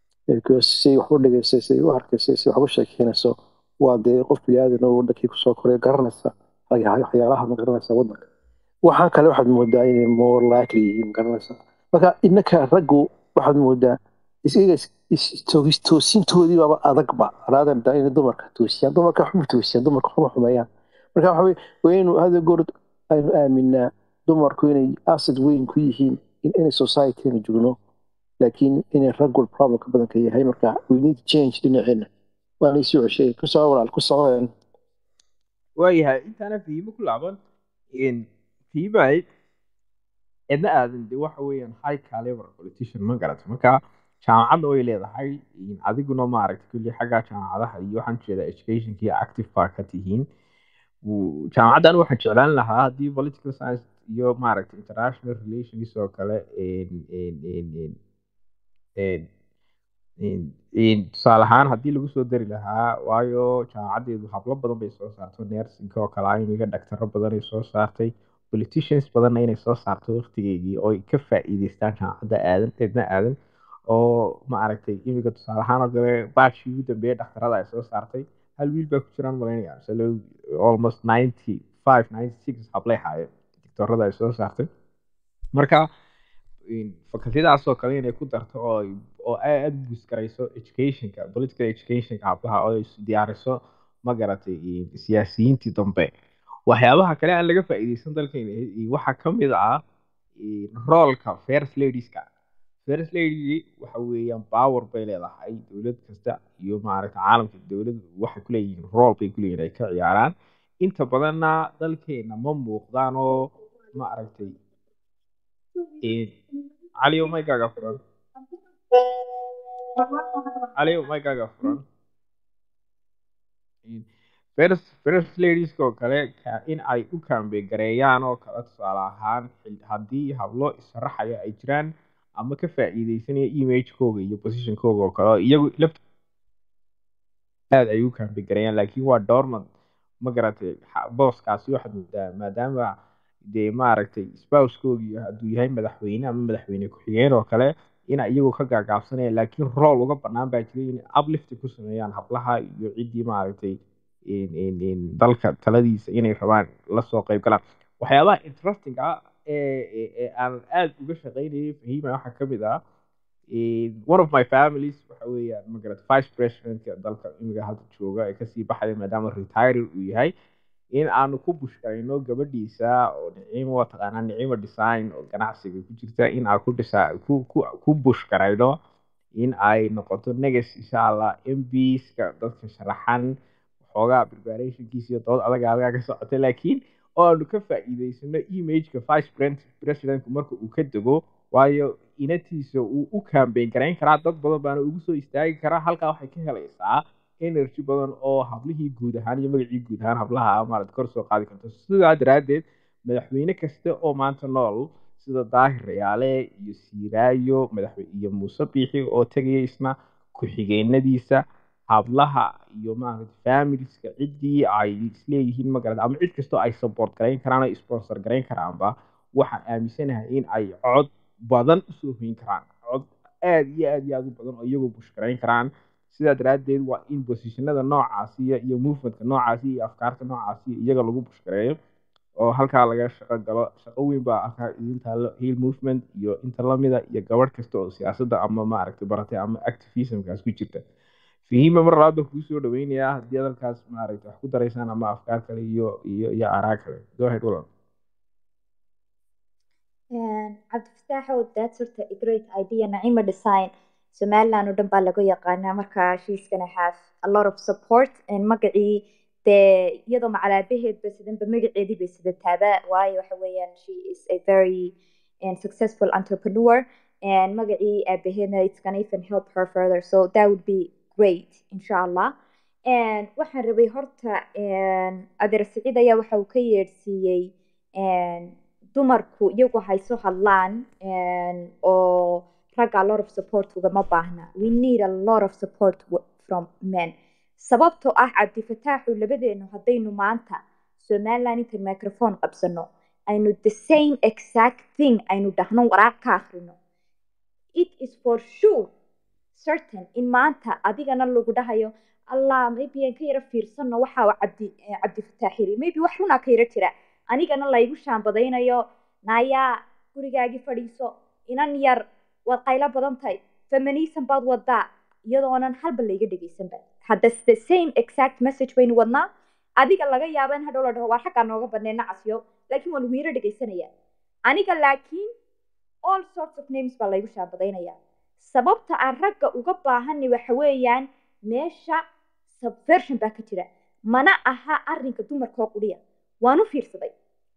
say wax u dhigaysay say u arkaysay say wax u sheekeynayso waa dee qof biniaadan oo wadankii kusoo koray garanaysa waxya- waxyaalaha ma garanaysa waddanka waxaan kale waxaad moodaa inay more likely yihiin ma garanaysa marka innaka raggu waxaad moodaa isiga toosintoodii baaba adagba raadan daa inay dumarka toosiyaan dumarka waxba toosiyaan dumarka waxba xumeeyaan marka waxa weye waa inuu hada goor aynu aaminaa dumarku inay asad weyn ku yihiin in inay societyna joogno laakiin inay raggu problemka badanka yahay marka we need change dhinaceena waana isii ceshay ku soco walaal ku soco waayahay intaana fahimo ku laaban fiimay cidna aadan de waxa weeyaan high caliber politician ma garato marka jaamacadda way leedahay adiguna maaragta kulli xagga jaamacadaha iyo waxaan jeedaa educationka iyo active baa ka tihiin Wuu- jaamacaddan waxaan jeclaan lahaa haddii political science iyo maaragta international relations oo kale en- en- en- en- en- in- in- tusaale ahaan haddii lagu soo dari lahaa waayo jaamacaddeedu hablo badan bay soo saarto nursing oo kale imiga dhagtaro badan ay soo saartay politicians badanna inay soo saarto waqtigeygii oo ay ka faa'iideystaan jaamacadda aadan eedna aadan oo ma aragtay imiga tusaale ahaan oo kale baashii ugu dambeeyay dhaktarada ay soo saartay hal wiil baa ku jiraan malaynaya salo almost ninety five ninety six hablay haayeen doctorada ay soo saartay marka in- facultyadaas oo kale inay ku darto oo ay- oo aad u busgarayso educationka political educationka hablaha oo ay is diyaariso ma garatay in- siyaasiyiintii dambe waxyaabaha kale aan laga faa'iideysan dalkeena i- waxaa ka mid ah in roolka first ladieska first lady waxa weeyaan power bay leedahay dowlad kasta iyo maaragta caalamka dowlad waxay ku leeyihiin role bay ku leeyihiin ay ka ciyaaraan inta badanna dalkeena ma muuqdaan oo ma aragtay in- cali oo maygaaga furan cali oo maygaaga furan In- first first ladieska oo kale ka- in ay u kaambe gareeyaan oo kale tusaale ahaan xil- haddii hablo issharaxaya ay jiraan ama ka faa'iideysanaya imagekooga iyo positionkooga oo kale oo iyagu laft aad ay u kaambe gareeyaan laakiin waa dormant ma garatay xa- booskaasi waxaad moodaa maadaama dee maaragtay spousekoogii hadduu yahay madaxweyne ama madaxweyne ku-xigeen oo kale ina iyagu ka gaagaabsanayaan laakiin rool uga bannaan baa jiray inay uplift ku sameeyaan hablaha iyo ciddii maaragtay in- in- in dalka taladiisa inay rabaan lasoo qayb galaan waxyaabaha interesting ah ee ee- ee aan aad uga shaqaynayay fahima waxaa ka mid ah In one of my families waxa weeyaan magarata vice presidentka dalka imiga hadda jooga ee kasii baxaya maadaama retire uu yahay in aanu ku bushkarayno gabadhiisa oo nicimo waa taqaanaa nicimo design oo ganacsiga ku jirta in aan ku dhisa ku ku ku bushkarayno in ay noqoto negas insha allah mbska dadka sharaxan waxoogaa preparationkiisa iyo dood adag adagaa ka socota laakiin oo aanu ka faa'iidaysano imageka vice pres- presidentku marka uu ka dego waayo inatiisa uu u campaign garayn karaa dad badan baana ugu soo istaagi karaa halkaa waxay ka helaysaa energy badan oo hablihii guud ahaan iyo magacii guud ahaan hablaha maarata kor soo qaadi karto sidaa daraaddeed madaxweyne kasta oo maanta nool sida daahir rayaale iyo siiraayo madaxwe iyo muuse biixi oo tegaya isna ku-xigeenadiisa hablaha iyo maarata familieska ciddii ay isleeyihiin magarata ama cid kastoo ay support garayn karaan oo sponsor garayn karaanba waxaan aaminsanahay in ay cod badan usoo hoyin karaan cod aad iyo aad iyo aad u badan oo iyagoo bushkarayn karaan sidaa daraaddeed waa in positionada noocaasi iyo iyo movementka noocaasi iyo afkaarta noocaasi iyaga lagu bushkareeyo oo halkaa laga shaqo galo shaqo weyn baa halkaa idin taalo hill movement iyo inta lamida iyo gabadh kasta oo siyaasadda ama maaragtay baratay ama activismkaas ku jirta fihima mar labaad baan kugu soo dhaweynayaa haddii hadalkaas maaragtay wax ku daraysaan ama afkaar kale iyo iyo iyo araa kale go ahead walan cabdifataaxow that's horta a great idea nacima design somaliland oo dhan baa laga yaqaanaa marka she's gonna have a lot of support and magacii dee iyadoo macalaabaheed ba sidanba magaceedii bay sidataaba waayo waxa weeyaan she is a very and successful entrepreneur and magacii aabaheedna it's gonna even help her further so that would be great insha allah and waxaan rabay horta adeer siciid ayaa waxa uu ka yeedhsiiyey dumarku iyagu hayso hadlaan oo ragga a lot of support ugama baahna we need a lot of support w- from men sababtoo ah cabdifataaxu labadeenu haddaynu maanta somaliland inta microphone qabsano aynu the same exact thing aynu dhahno waraaq ka akhrino it is for sure certain in maanta adigana lagu dhahayo allah maybe aan ka yaro fiirsano waxa uu cabdi eh, cabdifataax yiri maybe wax runaa ka yaro jira anigana laygu shaambadaynayo naayaa gurigaagii fadhiiso inan yar waad qaylo badan tahay feminism baad wadaa iyadoonan halba layga dhegaysanba hadda the same exact message baynu wadnaa adiga laga yaaba in hadhow la dhaho waa xaggaa nooga badnay nacasyo laakiin waa lagu yaro dhegaysanaya aniga laakiin all sorts of names baa laygu shaambadaynaya sababta aan ragga uga baahani waxa weeyaan meesha subversion baa ka jira mana aha arrinka dumarka oo quriya waan u fiirsaday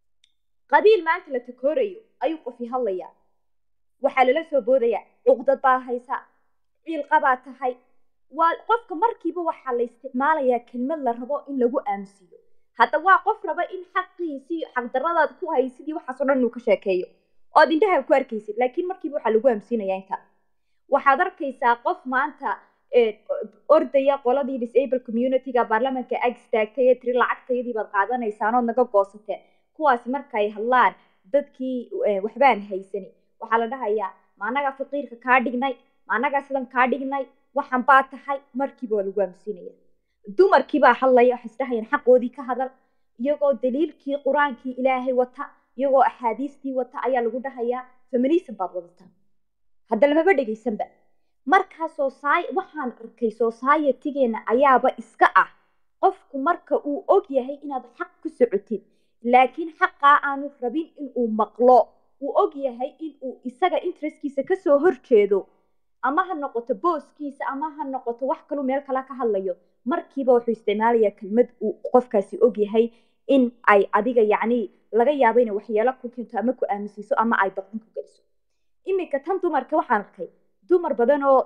qabiil maanta la takoorayo ayuu qofi hadlayaa waxaa lala soo boodayaa cuqdad baa haysa ciilqabaa tahay waa qofka markiiba waxaa la isticmaalayaa kelmad la rabo in lagu aamusiiyo hadda waa qof raba in xaqiisii xaqdaradaad ku haysidii waxaasoo dhan inuu ka sheekeeyo ood indhaha ku arkaysid laakiin markiiba waxaa lagu aamusiinayaa inta waxaad arkaysaa qof maanta eh, ordaya qoladii disable communityga baarlamanka ag istaagtay ee tiri lacagtayadii baad qaadanaysaan ood naga goosateen kuwaasi markay hadlaan dadkii eh, waxbaan haysani waxaa la dhahayaa ma annagaa faqiirka kaa dhignay ma annagaa sidan kaa dhignay waxan baa tahay markiiba waa lagu aamusinaya dumarkii baa hadlaya waxay isdhahayaan xaqoodii ka hadal iyagoo daliilkii qur-aankii ilaahay wata iyagoo axaadiistii wata ayaa lagu dhahayaa feminism baad wadataa hadda lamaba dhegaysanba markaa soci waxaan arkay societygeena ayaaba iska ah qofku marka uu og yahay inaad xaq ku socotid laakiin xaqaa aanu rabin inuu maqlo uu og yahay inuu isaga interestkiisa kasoo horjeedo ama ha noqoto booskiisa ama ha noqoto wax kaluu meel kale ka hadlayo markiiba wuxuu isticmaalayaa kelmad uu qofkaasi og yahay in ay adiga yacni laga yaabo inay waxyeelo ku keento ama ku aaminsiiso ama ay baqin ku geliso iminka tan dumarka waxaan arkay dumar badan oo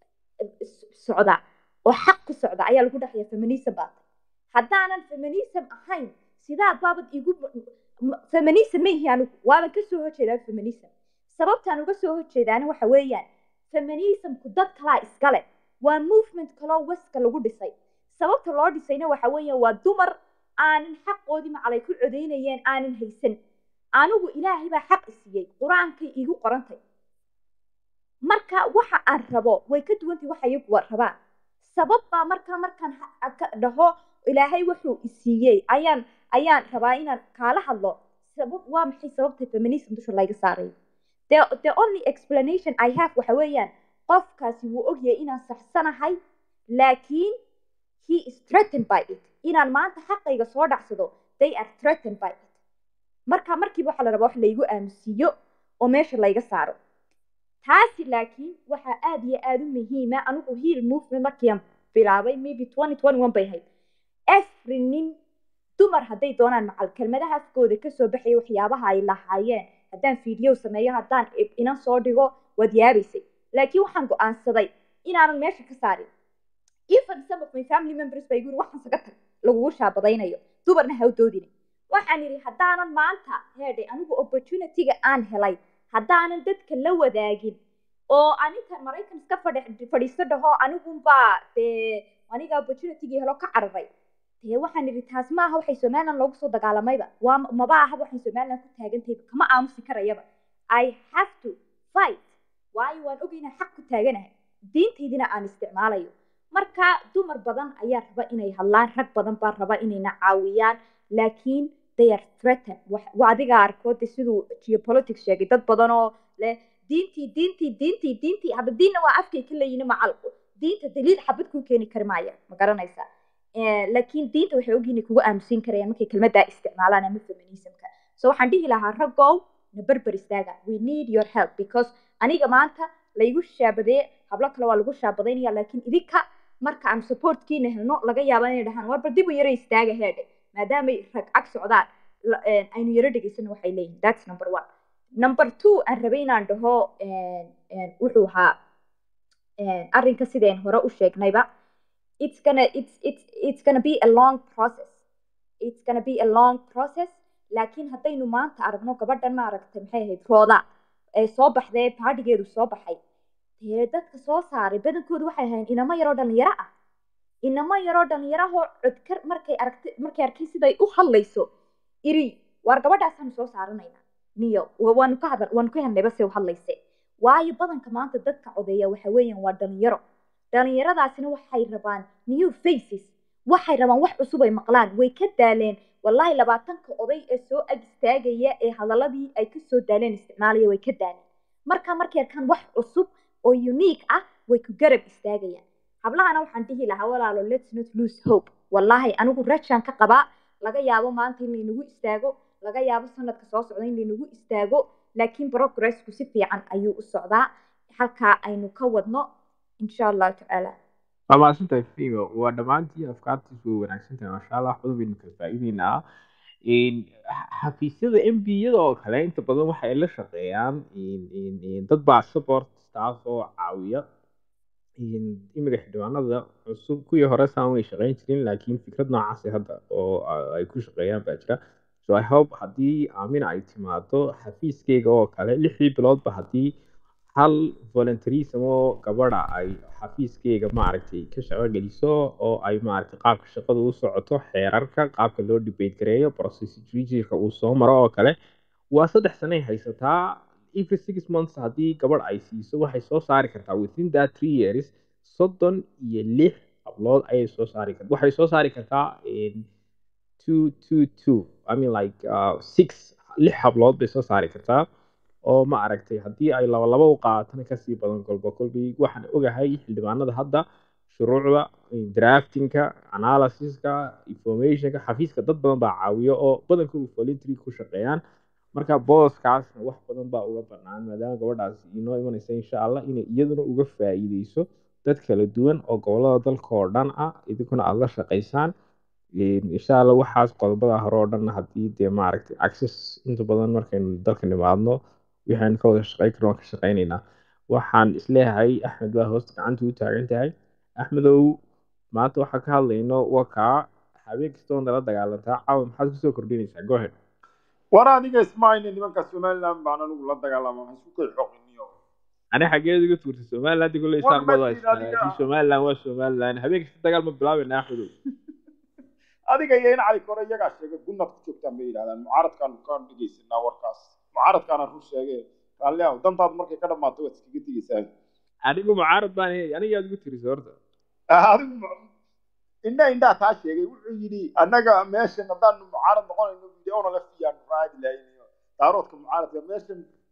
socda oo xaq ku socda ayaa lagu dhahaya feminism baa tahay haddaanan feminism ahayn sidaad baabad igu feminism ma ihi anigu waaban kasoo horjeedaa feminism sababtaan uga soo horjeedaana waxa weeyaan feminismku dad kalaa iskale waa movement kaloo weska lagu dhisay sababta loo dhisayna waxa weeyaan waa dumar aanan xaqoodii macalay ku codeynayeen aanan haysan anigu ilaahay baa xaq isiiyey qur-aankay iigu qorantay marka waxa aan rabo way ka duwantay waxa iyagu rabaan sabab baa markaa markaan ha- ka dhaho ilaahay wuxuu isiiyey ayaan ayaan rabaa inaan kaala hadlo sabab waa maxay sababta feminism dusha layga saarayo the, the only explanation i have waxa weeyaan qofkaasi wuu ogyahay inaan saxsanahay laakiin he is threatened by it inaan maanta xaqayga soo dhacsado they are threatened by it marka markiiba waxaa la rabaa wax laygu aamusiiyo oo meesha layga saaro taasi laakiin waxaa aad iyo aad u muhiima anigu heal movement markiian bilaabay maybe twenty twenty one bay ahayd every nin dumar hadday doonaan macal kelmadaha afkooda kasoo baxaya waxyaabaha ay lahaayeen haddaan fiideo sameeyo haddaan inan soo dhigo waad yaabaysay laakiin waxaan go-aansaday inaanan meesha ka saarin even some of my family members bay guri waxaan saga tag lagugu shaabadaynayo dumarna ha u doodina waxaan idhi haddaanan maanta heedhay anigu opportunityga aan helay haddaanan dadka la wadaagin oo aninkan maraykan iska fadhi fadhiisto dhaho anigunbaa dee aniga opportunitygii helo ka cararay dee waxaan idhi taas ma aha waxay somaliland loogu soo dagaalamayba waa maba ahaba waxay somaliland ku taagantayba kama aamusi karayaba i have to fight waayo waan ogay inaan xaq ku taaganahay diintaydina aan isticmaalayo marka dumar badan ayaa raba inay hadlaan rag badan baa raba inayna caawiyaan laakiin they are threatened waa adiga arkoode siduu geopolitics sheegay dad badan oo leh diintii diintii diintii diintii hadda diinna waa afkay ka leeyihin macal diinta daliil xabad kuu keeni kari maaya ma garanaysaa laakiin diinta waxay ogyihin inay kugu aamusin karayaan markay kelmaddaa isticmaalaan ama feminismka so waxaan dhihi lahaa raggow na berber istaaga we need your help because aniga maanta laygu shaabadee hablo kale waa lagu shaabadaynaya laakiin idinka marka aan supportkiina helno laga yaaba inay dhahaan warba dib u yaro istaaga heedhe maadaamay rag cag socdaan aynu yaro dhegaysano waxay leeyihin that's number one number two aan rabay inaan dhaho wuxuu ahaa arrinka sideen hore u sheegnayba it's gonna it's it's it's gonna be a long process it's gonna be a long process laakiin haddaynu maanta aragno gabadhan ma aragtay maxay ahayd rooda ee soo baxdee baadhigeedu soo baxay dee dadka soo saaray badankoodu waxay ahayn inamo yaroo dhalinyaro ah inamo yaroo dhalinyarahoo codkar markay aragtay markay arkay siday u hadlayso iri waar gabadhaasaanu soo saaranayna niyo waanu ka hadal waanu ka helnayba se u hadlayse waayo badanka maanta dadka codeeya waxa weeyaan waa dhalinyaro dhalinyaradaasina waxay rabaan new faces waxay rabaan wax cusub ay maqlaan way ka daaleen wallaahi labaatanka oday ee soo ag istaagaya ee hadaladii ay kasoo daaleen isticmaalaya way ka daaleen marka markay arkaan wax cusub oo unique ah way ku garab istaagayaan hablahana waxaan dhihi lahaa walaalo let's not lose hope wallaahi anigu rajaan ka qabaa laga yaabo maanta in laynagu istaago laga yaabo sanadka soo socda in laynagu istaago laakiin progressku si fiican ayuu u socdaa halkaa aynu ka wadno insha allahu tacaala waa mahadsantahay fimo waa dhammaantii afkaartiisu way wanaagsan tahay maasha allah wax badan baynu kala faa'iideynaa xafiisyada m b yada oo kale inta badan waxay la shaqeeyaan dad baa support staff oo caawiya imiga xildhibaanada cusub kuwii hore saan way shaqeyn jirin laakiin fikrad noocaasi hadda oo ay ku shaqeeyaan baa jira so i hope haddii aamina ay timaado xafiiskeyga oo kale lixdii biloodba haddii hal voluntarism oo gabadha ay xafiiskeyga maaragtay ka shaqo geliso oo ay maaragtay qaabka shaqada u socoto xeerarka qaabka loo debate gareeyo procedureka uu soo maro oo kale waa saddex sanay haysataa every six months haddii gabadh ay siiso waxay soo saari kartaa within that three years soddon iyo lix hablood ayay soo saari kartaa waxay soo saari kartaa two two two i mean like uh, six lix hablood bay soo saari kartaa oo ma aragtay haddii ay laba laba u qaadatana kasii badan kolba kolbi waxaan ogahay xildhibaanada hadda shuruucda draftingka analysiska informationka xafiiska dad badan baa caawiyo oo badankoodu voluntary ku shaqeeyaan marka booskaasna wax badan baa uga banaan maadaama gabadhaas inoo imanaysa insha allah inay iyaduna uga faa'iideyso dad kala duwan oo gobolada dalka oo dhan ah idinkuna aada la shaqaysaan insha allah waxaas qodobada hore oo dhan haddii dee maaragtay access inta badan markaynu dalka nimaadno waxaan ka wada shaqeyn karno waan ka shaqeynaynaa waxaan isleeyahay axmed baa hoosta gacanta u taagan tahay axmedow maanta waxaan ka hadlayno waa kaa habeen kastoo nala dagaalantaa caawa maxaad kusoo kordhinaysaa go ahead war adiga ismaaine nimanka somaliland baan anigu la dagaalama waxaan isku kay xoqiniyo ani xageed uga tuurtay somaliland kule isaan bad haystaa somaliland waa somaliland habeen kasta dagaal ma bilaabayna axmedow adiga iyo in cali kore iyagaa sheegay gunnad ku joogtaan bay yidhahdaan mucaaradkaan ka dhegeysanaa warkaas mucaaradkaana run sheege raalli ah dantaadu markay ka dhammaato waad iskaga tegeysaa anigu mucaarad baan aniga aad ugu tirisay horta adigu indha indhaa taa sheegay wuxuu yidhi annaga meeshan haddaanu mucaarad noqonayno videona la fiyaanu raadi lahaynayo daaroodka mucaaradka meeshan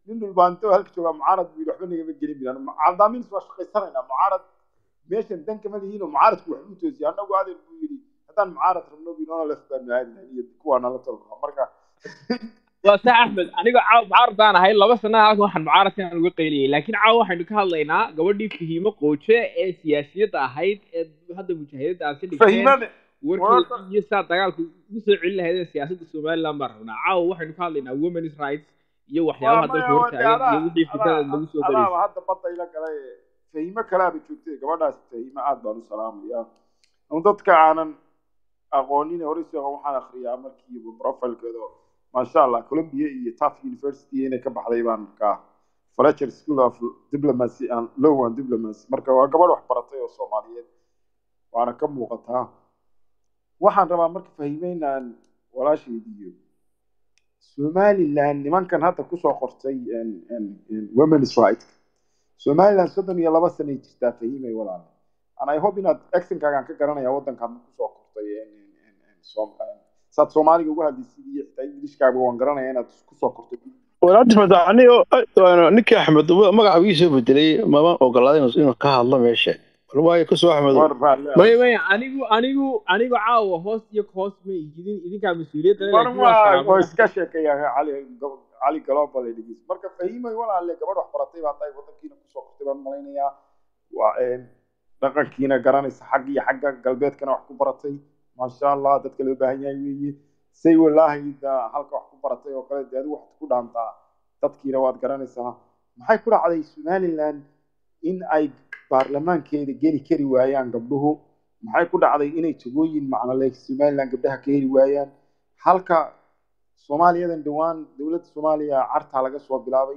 nin dhulbaanto halka joogaa mucaarad buu yidhi waxba nagama gelin bilan caldaamin waa shaqaysanaynaa mucaarad meeshan dan kama lihiin oo mucaaradku wax u toosiya annagu adeer buu yidhi haddaan mucaarad rabno binoona lef baanu aadinahay iyo kuwaa nala tolka marka waa sax axmed aniga caaw mucaaradaan ahay laba sana halkan waxaan mucaaradkan uga qayliyay laakiin caaw waxaynu ka hadlaynaa gabadhii fahiimo qooje ee siyaasiyadda ahayd ee hadda mujaahidadda aad ka dhigteen fahimade warkeeda iyo saa dagaalku ugu soo celin lahaydeen siyaasadda somaliland baan rabnaa caawa waxaynu ka hadlaynaa women's rights iyo waxyaabaha dalka hortaagan iyo wixii fikrada lagu soo adaaba daraysa hadda badda ila galay fahimo kalaaba joogtay gabadhaas fahimo aad baan u salaamaya un dadka aanan aqoonin hore si waxaan akhriyaa markiiba profilkeeda maasha allah columbia iyo tuf university inay ka baxday baan ka fletcher school of diplomacy and law and diplomacy marka waa gabadh wax baratay oo soomaaliyeed waana ka muuqataa waxaan rabaa marka fahimeynaan walaashaydiiyo somaliland nimankan hadda kusoo qortay en- en- en women's right somaliland soddon iyo laba sanay jirtaa fahimay walaal and i hope inaad actionkaagaan ka garanaya waddankaad kusoo qortay en- en- en- en Som- en- saad soomaaliga uga hadlaysid iyo xitaa ingilishkaaga waan garanaya inaad kusoo qortay walaal axmed anigo ninkii axmed magaca ii soo bedelay mama ogolaaday inuu inuu ka hadlo meesha waayo kusoo axmed war raalle maya maya anigu anigu anigu caawa hoos iyo hoos ma idin idinkaa mas-uuliyadda leh, war laakiin waa waa salaamo. waa iska sheekeeya cali cali global ee dhegeysta marka fahimay walaalle gabadh wax baratay baa tahay waddankiina kusoo qortay baan malaynayaa waa een dhaqankiina garanaysa xagga iyo xagga galbeedkana wax ku baratay maasha allah dadka loo baahan yahay weeye say walaahi da halka wax ku baratay oo kale dee adigu waxaad ku dhaantaa dadkiina waad garanaysaa maxay ku dhacday somaliland in ay baarlamaankeeda geli kari waayaan gabdhuhu maxay ku dhacday inay tagooyin macnole somaliland gabdhaha ka heli waayaan halka soomaaliyadan dhowaan dowladda soomaaliya cartaa laga soo bilaabay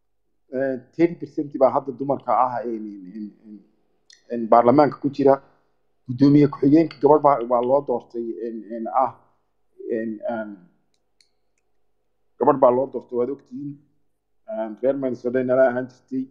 ten percent baa hadda dumarka ah in- in- in- in baarlamaanka ku jira guddoomiye ku-xigeenka gabadh baa baa loo doortay in- in ah in- in- gabadh baa loo doortay waad ogtihiin reer minnesota nala ahaan jirtay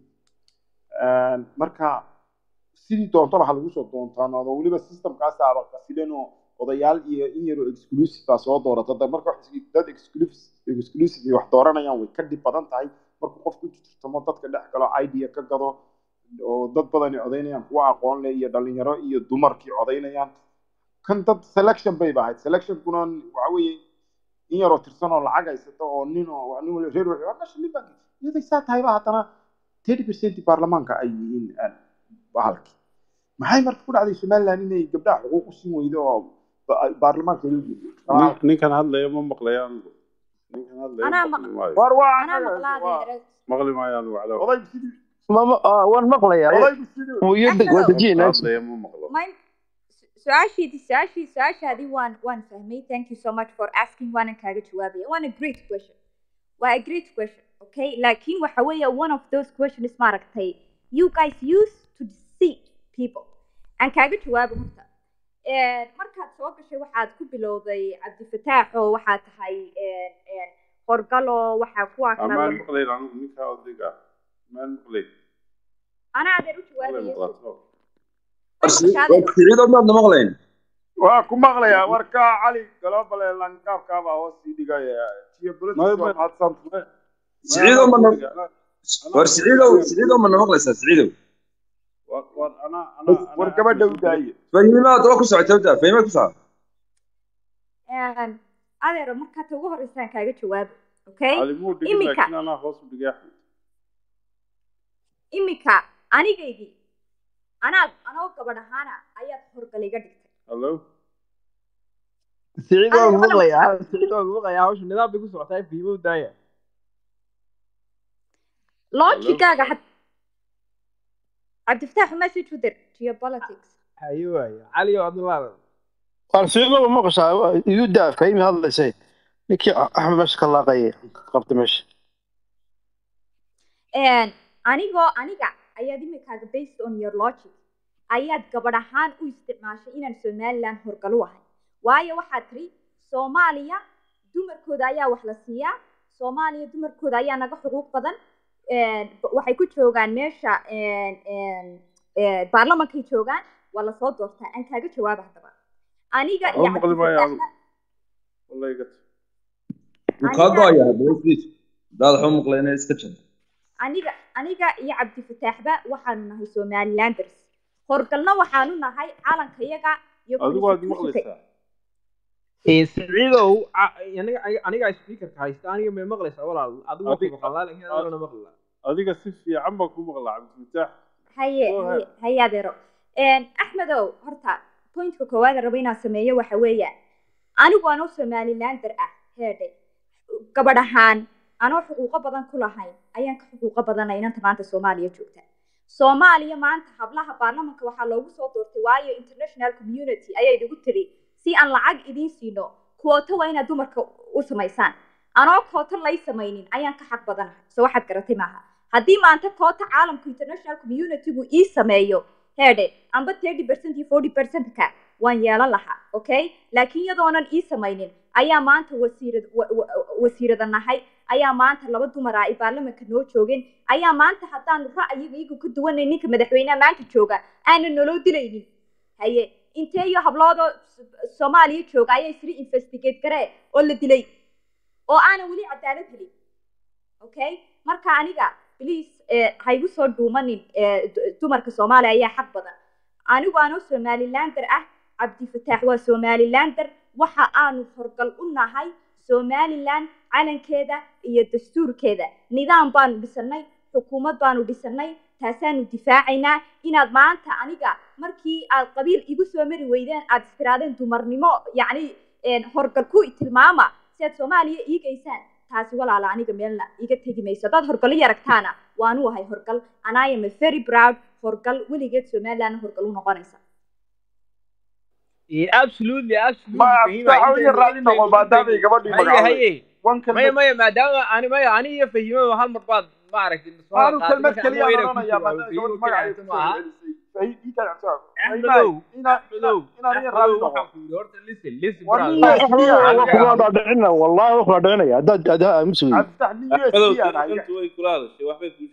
marka sidii doontaba ha lagu soo doontaanaado weliba systemkaas aaba qasilan oo odayaal iyo in yaroo exclusive baa soo doorata dad marka wax is- dad exclusive exclusive ay wax dooranayaan way ka dhib badan tahay markuu qofku jirtamo dadka dhex galo idea ka gado oo dad badani codaynayaan kuwa aqoon leh iyo dhalinyaro iyo dumarkii codaynayaan kan dad selection bay ba ahayd selectionkuna waxa weeye in yaroo tirsan oo lacag haysata oo nin oo nin wali reer wuxuu waa meesha nin baa iyaday saa tahayba haddana thirty percent baarlamaanka ay yihiin aan bahalki maxay marka ku dhacday somaliland inay gabdhaha xuquuq u siin weydo oo ba- baarlamaanka loo geeyo Nin- ninkan hadlaya ma maqlaya anigu ninkan hadlaya Anaa maqli maayo war waa anaa anaga maqlaa waa adeer maqli maayo anigu calaw odaygu sidii mama ah, waan maqlayaa odaygu sidii Hooyada- waa dejinaysa hadlaya ma maqlo Mine, su-aashiidi su-aashii su-aashaadii waan waan fahmay thank you so much for asking waanan kaaga jawaabaya waana great question waa a great question okay laakiin waxa weeye one of those questions maaragtay you guys use to deceive people aan kaaga jawaabo horta Een, markaad soo gashay waxaad ku bilowday cabdifataax oo waxaa tahay een, een, horgalo waxaa kuwaa amaan kala maqlayn anigu ninka odayga maan maqlayn anaa adeer u maqlay jawaabaya maqlaato siciidood maadna maqlayn waa ku maqlayaa warka cali global ee lankaabkaabaa hoos sii dhigaya geopolitics waa mahadsan siciidow mana war siciidow siciidow mana maqlaysaa siciidow war ana ana war gabadha u daaye fahimaad waa ku socotay horta fahimaad ku socota Een, adeero markaa ta ugu horeysaan kaaga jawaabo okay cali muu dhigin Imika. laakiin anaa hoos u dhigay axmed iminka anigaygii anaad anoo gabadh ahaana ayaad horgal iga dhigtay hallo siciid waa Adiga lagu wala- maqlayaa siciid waa lagu maqlayaa hawsha nidaam bay ku socotaa fiimo u daaya logigaaga had cabdifataax message u dir geopolitics haye waaye cali oo adna laadan waan siidaba maqashaa igu daa fahimi hadlaysay ninkii axmed meesha ka laaqaya qabta meesha Een, anigoo aniga ayaad imikaaga based on your logic ayaad gabadh ahaan u isticmaashay inaan somaliland horgal u ahay waayo waxaad tiri soomaaliya dumarkooda ayaa wax la siiyaa soomaaliya dumarkooda ayaa naga xuquuq badan Een, b- waxay ku joogaan meesha een, een, een, baarlamankay joogaan waa lasoo doortaa aan kaaga jawaaba haddaba aniga iyo Waxba maqli maayo cabdifataax wallahi gat wuu kaa go-aya haddaba isbiis hadaad waxba maqlayna iska jir aniga aniga iyo cabdifataaxba waxaanu nahay somalilanders horgalna waxaanu nahay calankayaga iyo adigu waad constitutionka maqlaysaa Ee, siciidow a- aniga aniga- aniga speakerka haysta aniga may maqlaysaa walaal adigu waa ku Adig- maqlaa laakiin anigana maqlaa adiga si fiican baan ku maqlaa cabdifataax haye Go haye ahead. haye adeero axmedow horta pointka koowaad aan rabo inaan sameeyo waxa weeyaan anigu anoo somalilander ah heedhe gabadh ahaan anoo xuquuqo badan ku lahayn ayaan ka xuquuqo badanay inanta maanta soomaaliya joogta soomaaliya maanta hablaha baarlamanka waxaa loogu soo doortay waayo international community ayay idigu tiri si aan lacag idiin siino kuwoto waa inaad dumarka u samaysaan anoo kooto lay samaynin ayaan ka xaq badanahay so waxaad garatay maaha haddii maanta koota caalamku international communitygu ii sameeyo heedhe amba thirty percent iyo forty percent-ka waan yeelan lahaa okay laakiin iyadoonan ii samaynin ayaa maanta wasiirad wa- wa- wasiirada nahay ayaa maanta laba dumar ah ay baarlamanka noo joogeen ayaa maanta haddaanu ra'yiga iyagu ka duwanay ninka madaxweynaha maanta jooga aanan naloo dilaynin haye intee iyo habloodoo S- soomaaliya jooga ayaa isla investigate garee oo la dilay oo aanan weli cadaalad helin okay marka aniga please eh, ha igu soo dhuumanin eh, du- dumarka soomaaliya ayaa xaq badan anigu anoo somalilander ah cabdifataax waa somalilander waxa aanu horgal u nahay somaliland calankeeda iyo dastuurkeeda nidaam baanu dhisanay xukuumad baanu dhisanay taasaanu difaacaynaa inaad maanta aniga markii aad qabiil igu soo mari weydeen aad istiraadeen dumarnimo yacni een, horgal ku tilmaama si aad soomaaliya iigaysaan taasi walaala aniga meelna iga tegi mayso haddaad horgal i aragtaana waanu ahay horgal and I am a very proud horgal weligeed somaliland horgal u noqonaysa Ee, absolutely absolutely ma Fahima, abtaax intaynu- iyo raalli noqo intaynu- maadaamay gabadhii haye magacawday haye wan maya kelmad maya maadaama ani maya ani iyo fahimada hal mar baad ma aragtay soo aanu qaatay, kelmad marka keliya anigoo inaan ku odhanayaa jawaabo, maadaama Fahimo gabadh keliya magacayga haysta soo maaha. celisay Axmedow, inaan Axmedow, inaan iyo Axmedow, raalli noqo waxaan ku yidhi horta listen listen war brother. nin axmedow waa Aniga- kuwa dhaadhicina wallahi waa kula dhicinaya haddaad haddaa aamusi weydi cabditax nin u s Axmedow, b aan ahay intu way kula hadashay waxbay ku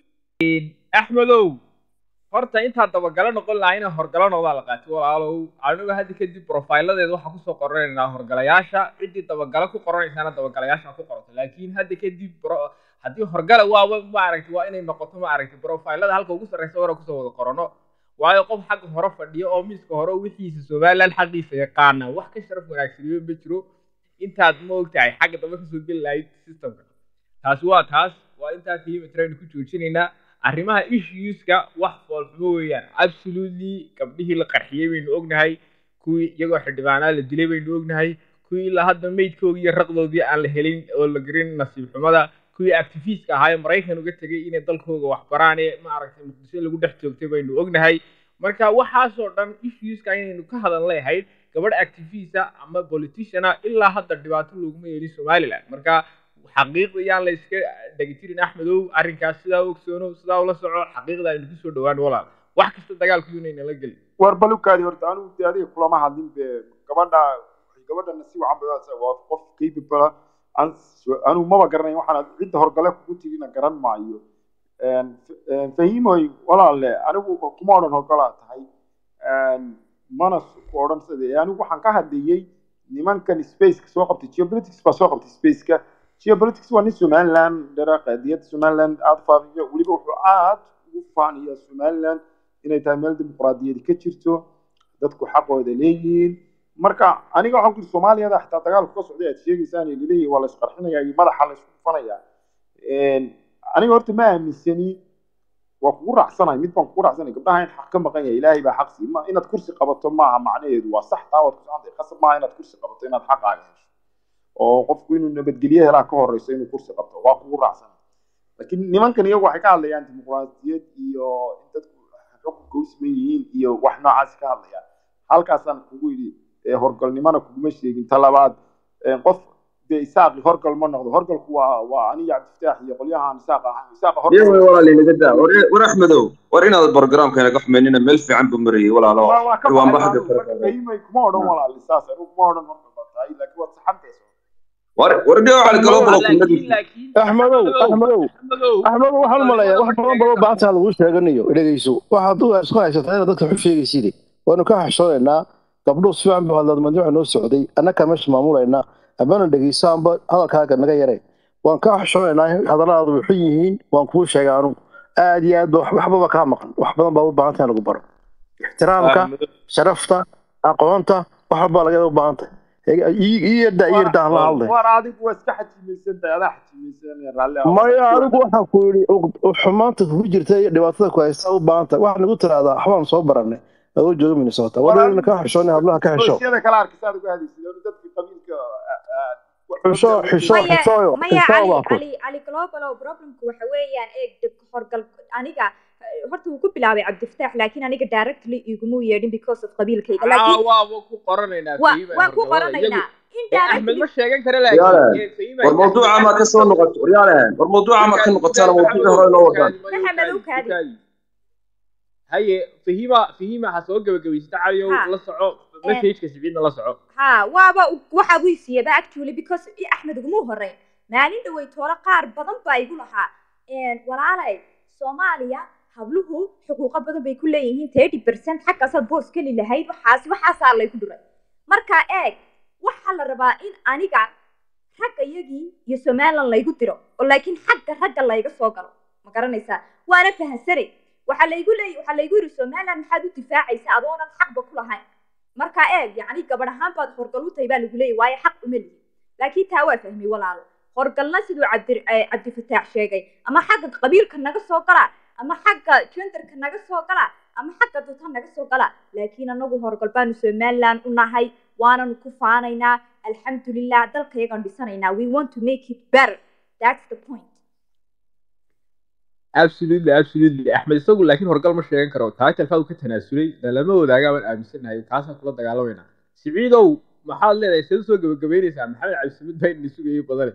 axmedow horta intaa dabagalo noqon lahaa inaan horgalo noqdaa la qaatay walaalow anigu hadda kadib profiladeeda waxaan kusoo qoranaynaa horgalayaasha ciddii dabagalo ku qoranaysaana dabagalayaasha ku qorato laakiin hadda kadib pro- haddii horgala waaba maaragtay waa inay noqoto maaragtay profilada halka ugu sarreysa hore kusoo wada qorano waayo qof xagga hore fadhiyo oo miiska hore wixiisa somaliland xaqiisa yaqaana wax ka sharaf wanaagsaniyo ma jiro intaad ma ogtahay xagga dambe kasoo geli lahayd systemka taasi waa taas waa intaa fahima trend ku joojinaynaa arrimaha issueska wax foolxumo weeyaan absolutely gabdhihii la qarxiyey baynu ognahay kuwii iyagoo xildhibaanaa la dilay baynu ognahay kuwii ilaa hadda meydkoodii iyo raqdoodii aan la helin oo la garin nasiib xumada kuwii activistka ahaa ee maraykan uga tegay inay dalkooga wax baraan ee maaragtay muqdisho lagu dhex joogtay baynu ognahay marka waxaasoo dhan issueska inaynu ka hadal leeyahay gabadh activista ama politiciana ilaa hadda dhibaato looguma yeelin somaliland marka xaqiiqda yaan la iska dhegitirin axmedow arrinkaas sidaa u ogsoono sidaa ula soco xaqiiqda aynu kusoo dhowaan walaal wax kasta dagaalku inayna la gelin war balukaadi horta anigu dee adiga kulama hadlin be gabadha gabadhana si wacan bay waa waa qof capable an anigu maba garanayn waxaan cidda horgale kugu tigina garan maayo Een, f- een, fahimoy walaalle anigu kuma odhan horgalaa tahay Een, mana s- ku odhan sida anigu waxaan ka hadlayey nimankan spaceka soo qabtay geopolitics baa soo qabtay spaceka geopolitics waa nin somaliland dhara qaadiyadda somaliland aada faafiyo weliba wuxuu aad ugu faaniyaa somaliland inay tahay meel dimuqraadiyadi ka jirto dadku xaqooda leeyihiin marka aniga waxaan ku yidhi soomaaliyada xitaa dagaalku ka socday aad sheegaysaan ee laleeyahay waa la isqarxinaya iyo madaxa la isku dhufanaya aniga horta ma aaminsani waa kugu raacsanahay mid baan kugu raacsanay gabdhaha in xaq ka maqan yahay ilaahay baa xaq sii ma inaad kursi qabato maaha macnaheedu waa sax taa waad ku socon tahay khasab maaha inaad kursi qabato inaad xaqaaga hesho oo qofku inuu nabadgelyo helaa ka horeyso inuu kursi qabto waa kugu raacsanay laakiin nimankan iyagu waxay ka hadlayaan dimuqraadiyad iyo in dadku xukunka u siman yihiin iyo wax noocaas ka hadlayaan halkaasaan kugu yidhi ee horgalnimana kuguma sheegin ta labaad ee qof dee isaaqi horgal ma noqdo horgalku waa waa aniga cabdifataax iyo qolyahaan isaaq ahaan isaaqa iyo horgal walaal inaga daa war war axmedow war inaad barogramka inaga xumaynina meel fiican buu marayay walaalo waa waa ka waan baxay baxda anigu marka fahimay kuma odhan walaal saas anigu kuma odhan horgal baa tahay laakiin waad saxantaysa war war dhigo cali kaloo balo laakiin kunnadiisa laakiin axmedow axmedow axmedow axmedow waxaan u maleeyaa wax badan badan baanta lagu sheeganayo dhegeyso waxaad u isku haysataa inaad dadka xu sheegaysid waanu ka xashoonaynaa gabdhuhu si fiican buu hadlaad mandi waxa noo socday annaka meesha maamulaynaa amana dhegeysaanba hadalkaaga naga yare waan kaa xishoonaynaa hadalladaadu way xun yihiin waan kuu sheegay anugu aad iyo aad ba wax- waxbaba kaa maqan wax badan baa u baahan tahay in lagu baro ixtiraamka Ahmed, sharafta aqoonta wax walbaa laga u baahan tahay ii yarda ii yarda aan la hadlay war adigu waa iska xajimaysan tahay adaa xajimaysan raalli ah. maya anigu waxaan ku yidhi uq- xumaanta kugu jirta iyo dhibaatada ku haysta u baahan tahay waxaan igu tiraahdaa waxbaan soo baranay adoo jooga minnesota War wadhowna adigu kaa xishoonay hablaha ka xisho qoysyada kale arkisa aad uga hadlaysid oo dadkii qabiilka ah, ah, xisho xisho maya xishooyo maya xishoo cali baan ku cali cali globalow problemku waxa weeyaan eeg dib horgal aniga eh, horta wuu ku bilaabay cabdifataax laakiin aniga directly iguma yeedhin because of qabiilkayga Aa, laakiin waaba ku qoranaynaa waa Fahima waan ku horgalada. Iyagu- qoranaynaa ee, Axmed indirectly ma sheegan kara Riyaale, laakiin ee, Fahima war mawduuca ma ka soo noqoto waryaale war mawduuca ma ka noqotaan mawduucii hore inoo wadaan Maxamed u kaadi. haye fahima fahima ha soo gabagabaysata caliyow Ha. la soco messageka siciidna la soco ha waaba waxa uu siiyaba actually because i axmed uguma horeyn maalin dhawey toole qaar badan baa igu lahaa Een, walaalay soomaaliya habluhu xuquuqo badan bay ku leeyihiin thirty percent xaggaasaad boos geli lahayd waxaas waxaasaa laygu dhuray marka eeg waxaa la rabaa in aniga ragga iyagii iyo somaliland laygu diro oo laakiin xagga ragga layga soo galo ma garanaysaa waana fahansanay waxaa laygu leey waxaa laygu yidhi somaliland maxaad u difaacaysaa adoonan xaqba ku lahayn marka eeg yacni gabadh ahaan baad horgal u tahay baa lagu leeyahy waayo xaq uma lihi laakiin taa waa fahmay walaalo horgalna siduu cabdi eh, cabdifataax sheegay ama xagga qabiilka naga soo galaa ama xagga genderka naga soo galaa ama xagga dadka naga soo galaa laakiin anagu horgal baanu somaliland u nahay waananu ku faanaynaa alxamdulilah dalkayagaan dhisanaynaa we want to make it better that's the point absolutely absolutely axmed isagu laakiin horgal ma sheegan karo taatalkaa uu ka tanaasulay lama wadaagaa waan aaminsanahay kaasaan kula dagaalamayna siciidow maxaad leedahay see usoo gabagabeynaysaa maxamed cabdisamid baa ina sugayay badane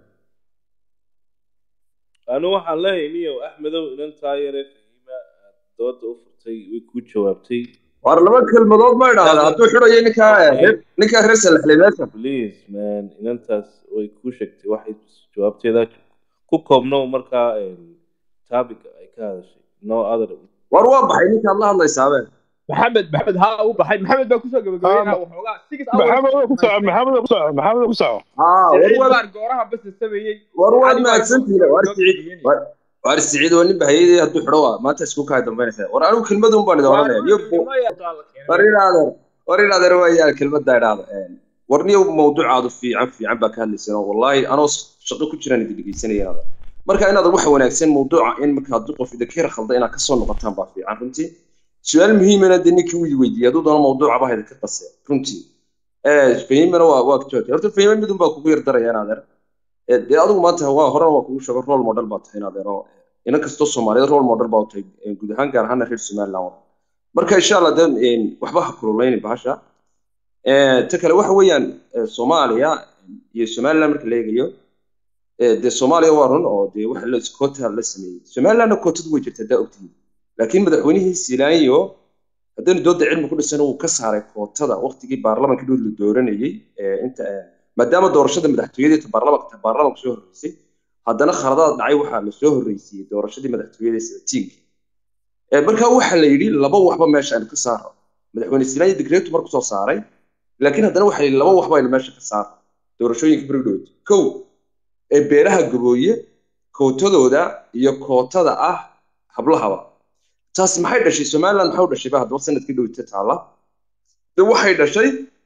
anu waxaan leeyahay niyow axmedow inantaa yare fahima aad dooda u furtay way kuu jawaabtay war laba kelmadood ma idhaahda hadduu xidhayo ninkaa reer- ninkaa reer salaxley meesha please man inantaas way kuu sheegtay waxay jawaabteeda ku koobnow markaa taabiga ay ka hadashay no other war waa baxay ninkaad la hadlaysaabe maxamed maxamed haa u baxay maxamed baa kusoo gabagabeynaa Ah, waxoogaa six maxamed waa ku soco maxamed waa ku soco maxamed waa ku soco haa war siciid waad baan gooraha basa sameeyey war waad Cali baa mahadsantihiin war soo siciid gabagabeynaya. war war siciid waa nin bahayadii hadduu xidho waa maanta isku kaa dambaynaysaa war anigu kelmadun baan idin oranaya niyo war inaadeer war inaadeer waayaan kelmadda idhaahda war niyo mawduucaadu fiican fiican baa ka hadlayseen oo wallaahi anoo shaqo ku jiraan idin dhegeysanaya inaadeer marka inaadan waxa wanaagsan mawduuca in marka haddii qof idinka yar khalda inaad kasoo noqotaan baa fiican runtii su-aal muhiimana dee ninkii widi weydiiyey hadduu doono mawduuca baa idinka qasee runtii fahimana waa waa jawaabtay horta fahima midun baa kugu yar daraya inaadeer Eh, dee adigu maanta waa horena waa kugu sheego role model baa tahay inaadeer oo inan kastoo soomaaliyeed role model baa u tahay eh, guud ahaan gaar ahaana reer somaliland marka insha allah de een, waxba ha kululeynin bahasha Eh, ta kale waxa weeyaan eh, soomaaliya iyo somaliland marka la eegayo eh, dee soomaaliya waa run oo dee waxa la koota la sameeyey somalilandna kootadu way jirtaa daa ogtihiin laakiin madaxweynihii siilaanyo haddaynu dooda cilmi ku dhisan uu ka saaray kootada waqtigii baarlamaanka dhood la dooranayey eh, inta eh, maadaama doorashada madaxtooyada ta baarlamaanka ta baarlamaanka soo horreysay haddana khaladaad dhacay waxaa la soo horreysiyey doorashadii madaxtooyada ee sabatiinka Eh, marka waxaa la yidhi laba waxba meesha aynu ka saaro madaxweyne siilaanyo digreetu marku soo saaray laakiin haddana waxaa la yidhi laba waxba aynu meesha ka saaro doorashooyinka berigdhood kow ee beeraha gabooye kootadooda iyo kootada ah hablahaba taas maxay dhashay somaliland maxay u dhashay ba haddaba sanadkii dhowta taala de waxay dhashay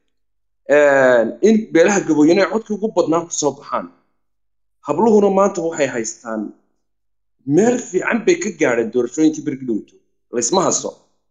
in beelaha gabooyena ay codka ugu badnaan kusoo baxaan habluhuna maanta waxay haystaan meel fiican bay ka gaadheen doorashooyinkii berigi dhowto laysma haso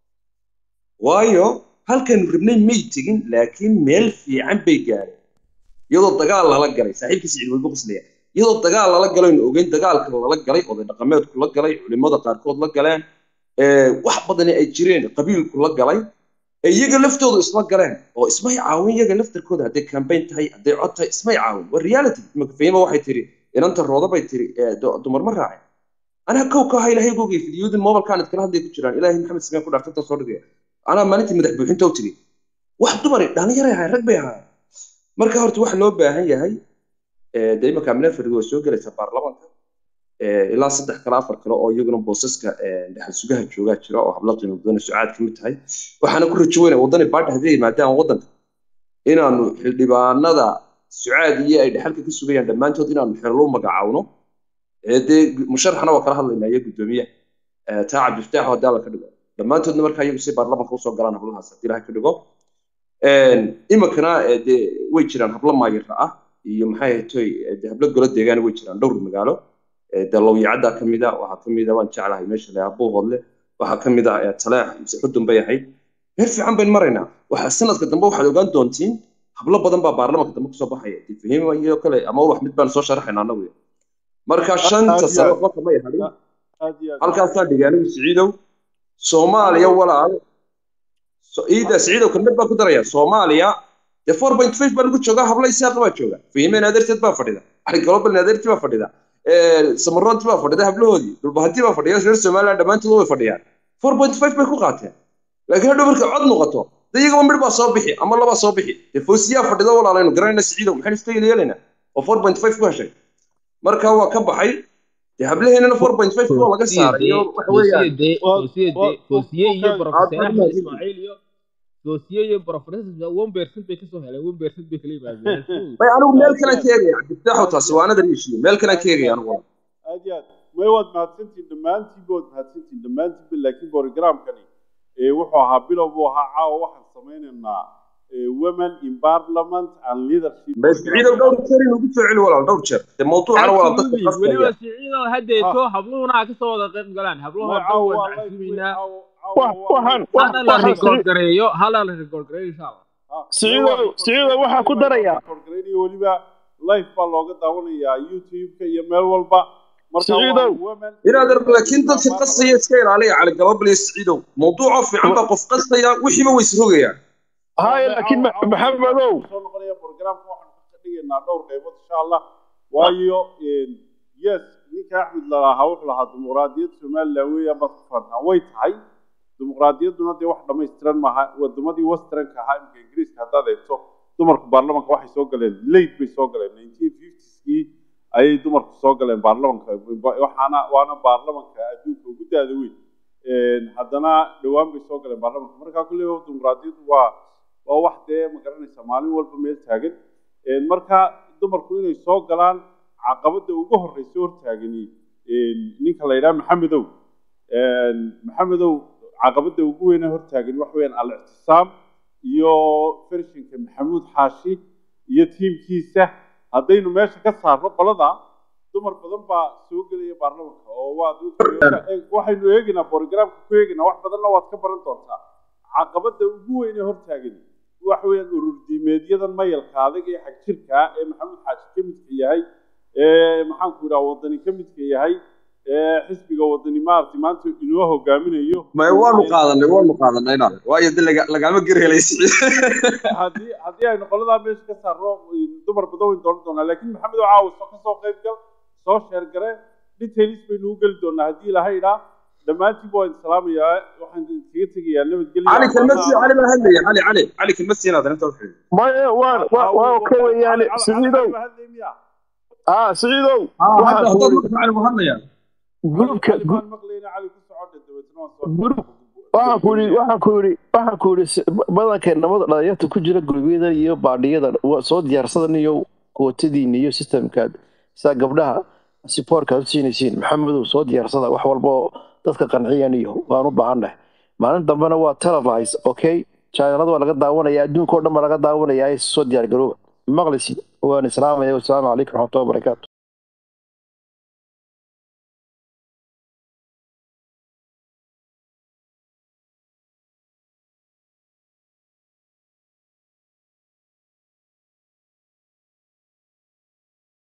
waayo halkaynu rabnay may tegin laakiin meel fiican bay gaadheen iyadoo dagaal lala galay saaxiibkii siciid waygu qoslaya iyadoo dagaal lala galaynu ogeyn dagaalka lala galay oday dhaqameedku la galay culimada qaarkood la galeen ee, wax badani ay jireen qabiilku la galay ee iyaga laftoodu isla galeen oo ismay caawin iyaga laftarkooda hadday campaign tahay hadday cod tahay ismay caawin waa reality imaka fahima waxay tiri inanta rooda bay tiri ee, du- dumar ma raacin anaa kow ka ahaa ilaahay gogay fidyooyin mobilkaan idkala hadlay ku jiraan ilaahay maxamed sameen ku dhaartanta soo dhigaya anaa maalintii madax buuxinta u tiri wax dumari dhallinyaray ahayn rag bay ahaayeen marka horta waxa loo baahan yahay ee, dee imaka amina fardi waa soo gelaysa baarlamaanka ee, ilaa saddex kale afar kale oo iyaguna boosaska ee, dhexal sugaha joogaa jira oo habla qiimo badan sucaad ka mid tahay waxaana ku rajo weynaa waddani baadha haddii yimaadaan waddanka inaanu xildhibaanada sucaad iyo ay dhexalka ka sugayaan dhammaantood inaanu xelal u magacaawno ee dee musharaxna waa kala hadlaynaa iyo guddoomiyaha ee taa cabdifataax hadaa la ka dhigo dhammaantoodna markaa iyagu si baarlamanka usoo galaan hablahaas haddii ilahay ka dhigo iminkana ee dee way jiraan hablo maayira ah iyo maxay ahaytoy dee hablo golo deegaana way jiraan dhowr magaalo ee dee lowyacaddaa ka mid a waxaa ka mid a waan jeclahay meesha la abuuhoodle waxaa ka mid ah ee taleex mise xudun bay ahayd meel fiican bayn maraynaa waxaa sanadka dambe waxaad ogaan doontiin hablo badan baa baarlamanka dambe kusoo baxaya dee fahima iyo kale ama wax mid baan soo sharaxaynaa anagu marka shanta sano qofka may hadhin aad iyo aad halkaasaa dhigay anigu siciidow soomaaliya walaal so- iida siciidow kelmad baa ku daraya soomaaliya dee four point five baa lagu joogaa habla isaaqa baa jooga fahimeen adeerteed baa fadhida ali global adeertii baa fadhida samaroonti baa fadhida hablahoodii dhulbahanti baa fadhiya reer somaliland dhammaantood way fadhiyaan four point five bay ku qaateen laakiin hadhow markay cod noqoto de iyagaba midh baa soo bixi ama labaa soo bixi dee foosiyaa fadhida walaalaynu garanayna siciidow maxaynu iska yeelaynaa oo four point five ku heshay marka waa ka baxay dee hablaheennana four point five waa laga saaray iyo waxa weeyaan koosiye iyo Aad- professor aad- axmed ismaaciil iyo koosiye iyo professor one percent bay kasoo heleen one percent bay kala yimaadeen bay anigu meel kalaan ka eegaya cabdifitaaxu taasi waa anadan ishiyo meel kalaan ka eegaya anigu aad iyo aad may waad mahadsantihin dhammaantiinba waad mahadsantihin dhammaantiinba laakiin borogramkani ee wuxuu ahaa bilow buu ahaa caawa waxaan samaynaynaa ee, women in parliament and leadership bas ciidow dhowr jeer inuu ku soo celi walaal dhowr jeer dee mawduucana walaal dadka Absolutely. weliba qasbaya siciido haddeeto habluhuna ha kasoo wada qayb galaan habluhu May dhan caawa waan waa live wey, macsuumaynaa caawa- caawa Wax- waa waxaan- live. wax- hana la waxaan record siri- gareeyo hana la record gareeyo insha allah Ha, Siciido- may waa Siciido record waxaa ku gareynaya, daraya. waa record gareynaya, weliba live baa looga daawanayaa youtube-ka iyo meel walba marka waa Siciidow. women- inaad ar laakiin dadka qasaya iska ilaaliya cali galabal iyo siciidow mawduucoo fiican baa qof qasaya wixiiba way isrogayaan haya laakiin Ma- maxamedow soo noqonaya programka waxaan ka dhigaynaa dhowr qaybood insha allah waayo yes ninka axmed lalahaa wuxuu lahaa dimuqraadiyad somaliland weeyaan baad ku faantaa way tahay dimuqraadiyadduna dee wax dhammaystiran maaha wadamadii westernka ahaa imika ingiriiska haddaad eegto dumarku baarlamanka waxay soo galeen late bay soo galeen nineteen fiftieskii ayay dumarku soo galeen baarlamanka waxaana waana baarlamanka adduunka ugu daada weyn haddana dhowaan bay soo galeen baarlamanka markaa kulley dimuqraadiyaddu waa waa wax dee ma garanaysa maalin walba meel taagan marka dumarku inay soo galaan caqabada ugu horeysa hortaagani ninka la yidhaha maxamedow maxamedow caqabada ugu weyne hortaagani waxa weyaan al-ictisaam iyo fershinka maxamuud xaashi iyo tiimkiisa haddaynu meesha ka saarno qolada dumar badan baa soo gelaya baarlamanka oo waad waxaynu eegaynaa borogramka ku eegaynaa wax badanna waad ka baran doontaa caqabada ugu weyne hortaagani waxa weeyaan urur diimeedyadan mayalka adag ee xag jirka ee maxamuud xaashi ka midka yahay ee maxaanku idhaha wadani ka midka yahay ee xisbiga wadani maaragtay maanta inoo hogaaminayo may waanu qaadanay waanu qaadanay inaad waayo de laga- lagama gerhelaysi haddii haddii aynu qoladaa meesha ka saarno dumar badan wayn dooran doonaa laakiin maxamed oo caawa soo kasoo qayb gal soo sheer gare details baynu u geli doonaa haddii ilahay idhaa dhammaantiinba waan salaamayaa waxaan kaga tegayaa nabadgelyo cali kelmasi cali baa hadlaya cali cali cali kelmasi inaad arrinta uxidhi maya waan wa- waa ka weeyaane siciidow ah siciidow waxaan ku yidhi cali buu hadlaya gurubka gu- maqlayna cali ku socodha dabeetna waan soo gurub waxaan ku yidhi waxaan ku yidhi waxaan ku yidhi si- badanka nabada dhalinyarta ku jira gurubyada iyo baadhiyada waa soo diyaarsadan iyo kootadiina iyo systemkaad saa gabdhaha sipoorkaad u siinaysiin maxamedow soo diyaarsada wax walba oo dadka qanciyan iyo waan u baahannahay maalin dambena waa televise okay channelada waa laga daawanaya adduunka oo dhan baa laga daawanaya soo diyaar garooba maqlisi waan islaamaya wasalaamu calaykum waraxmatullahi wabarakaatu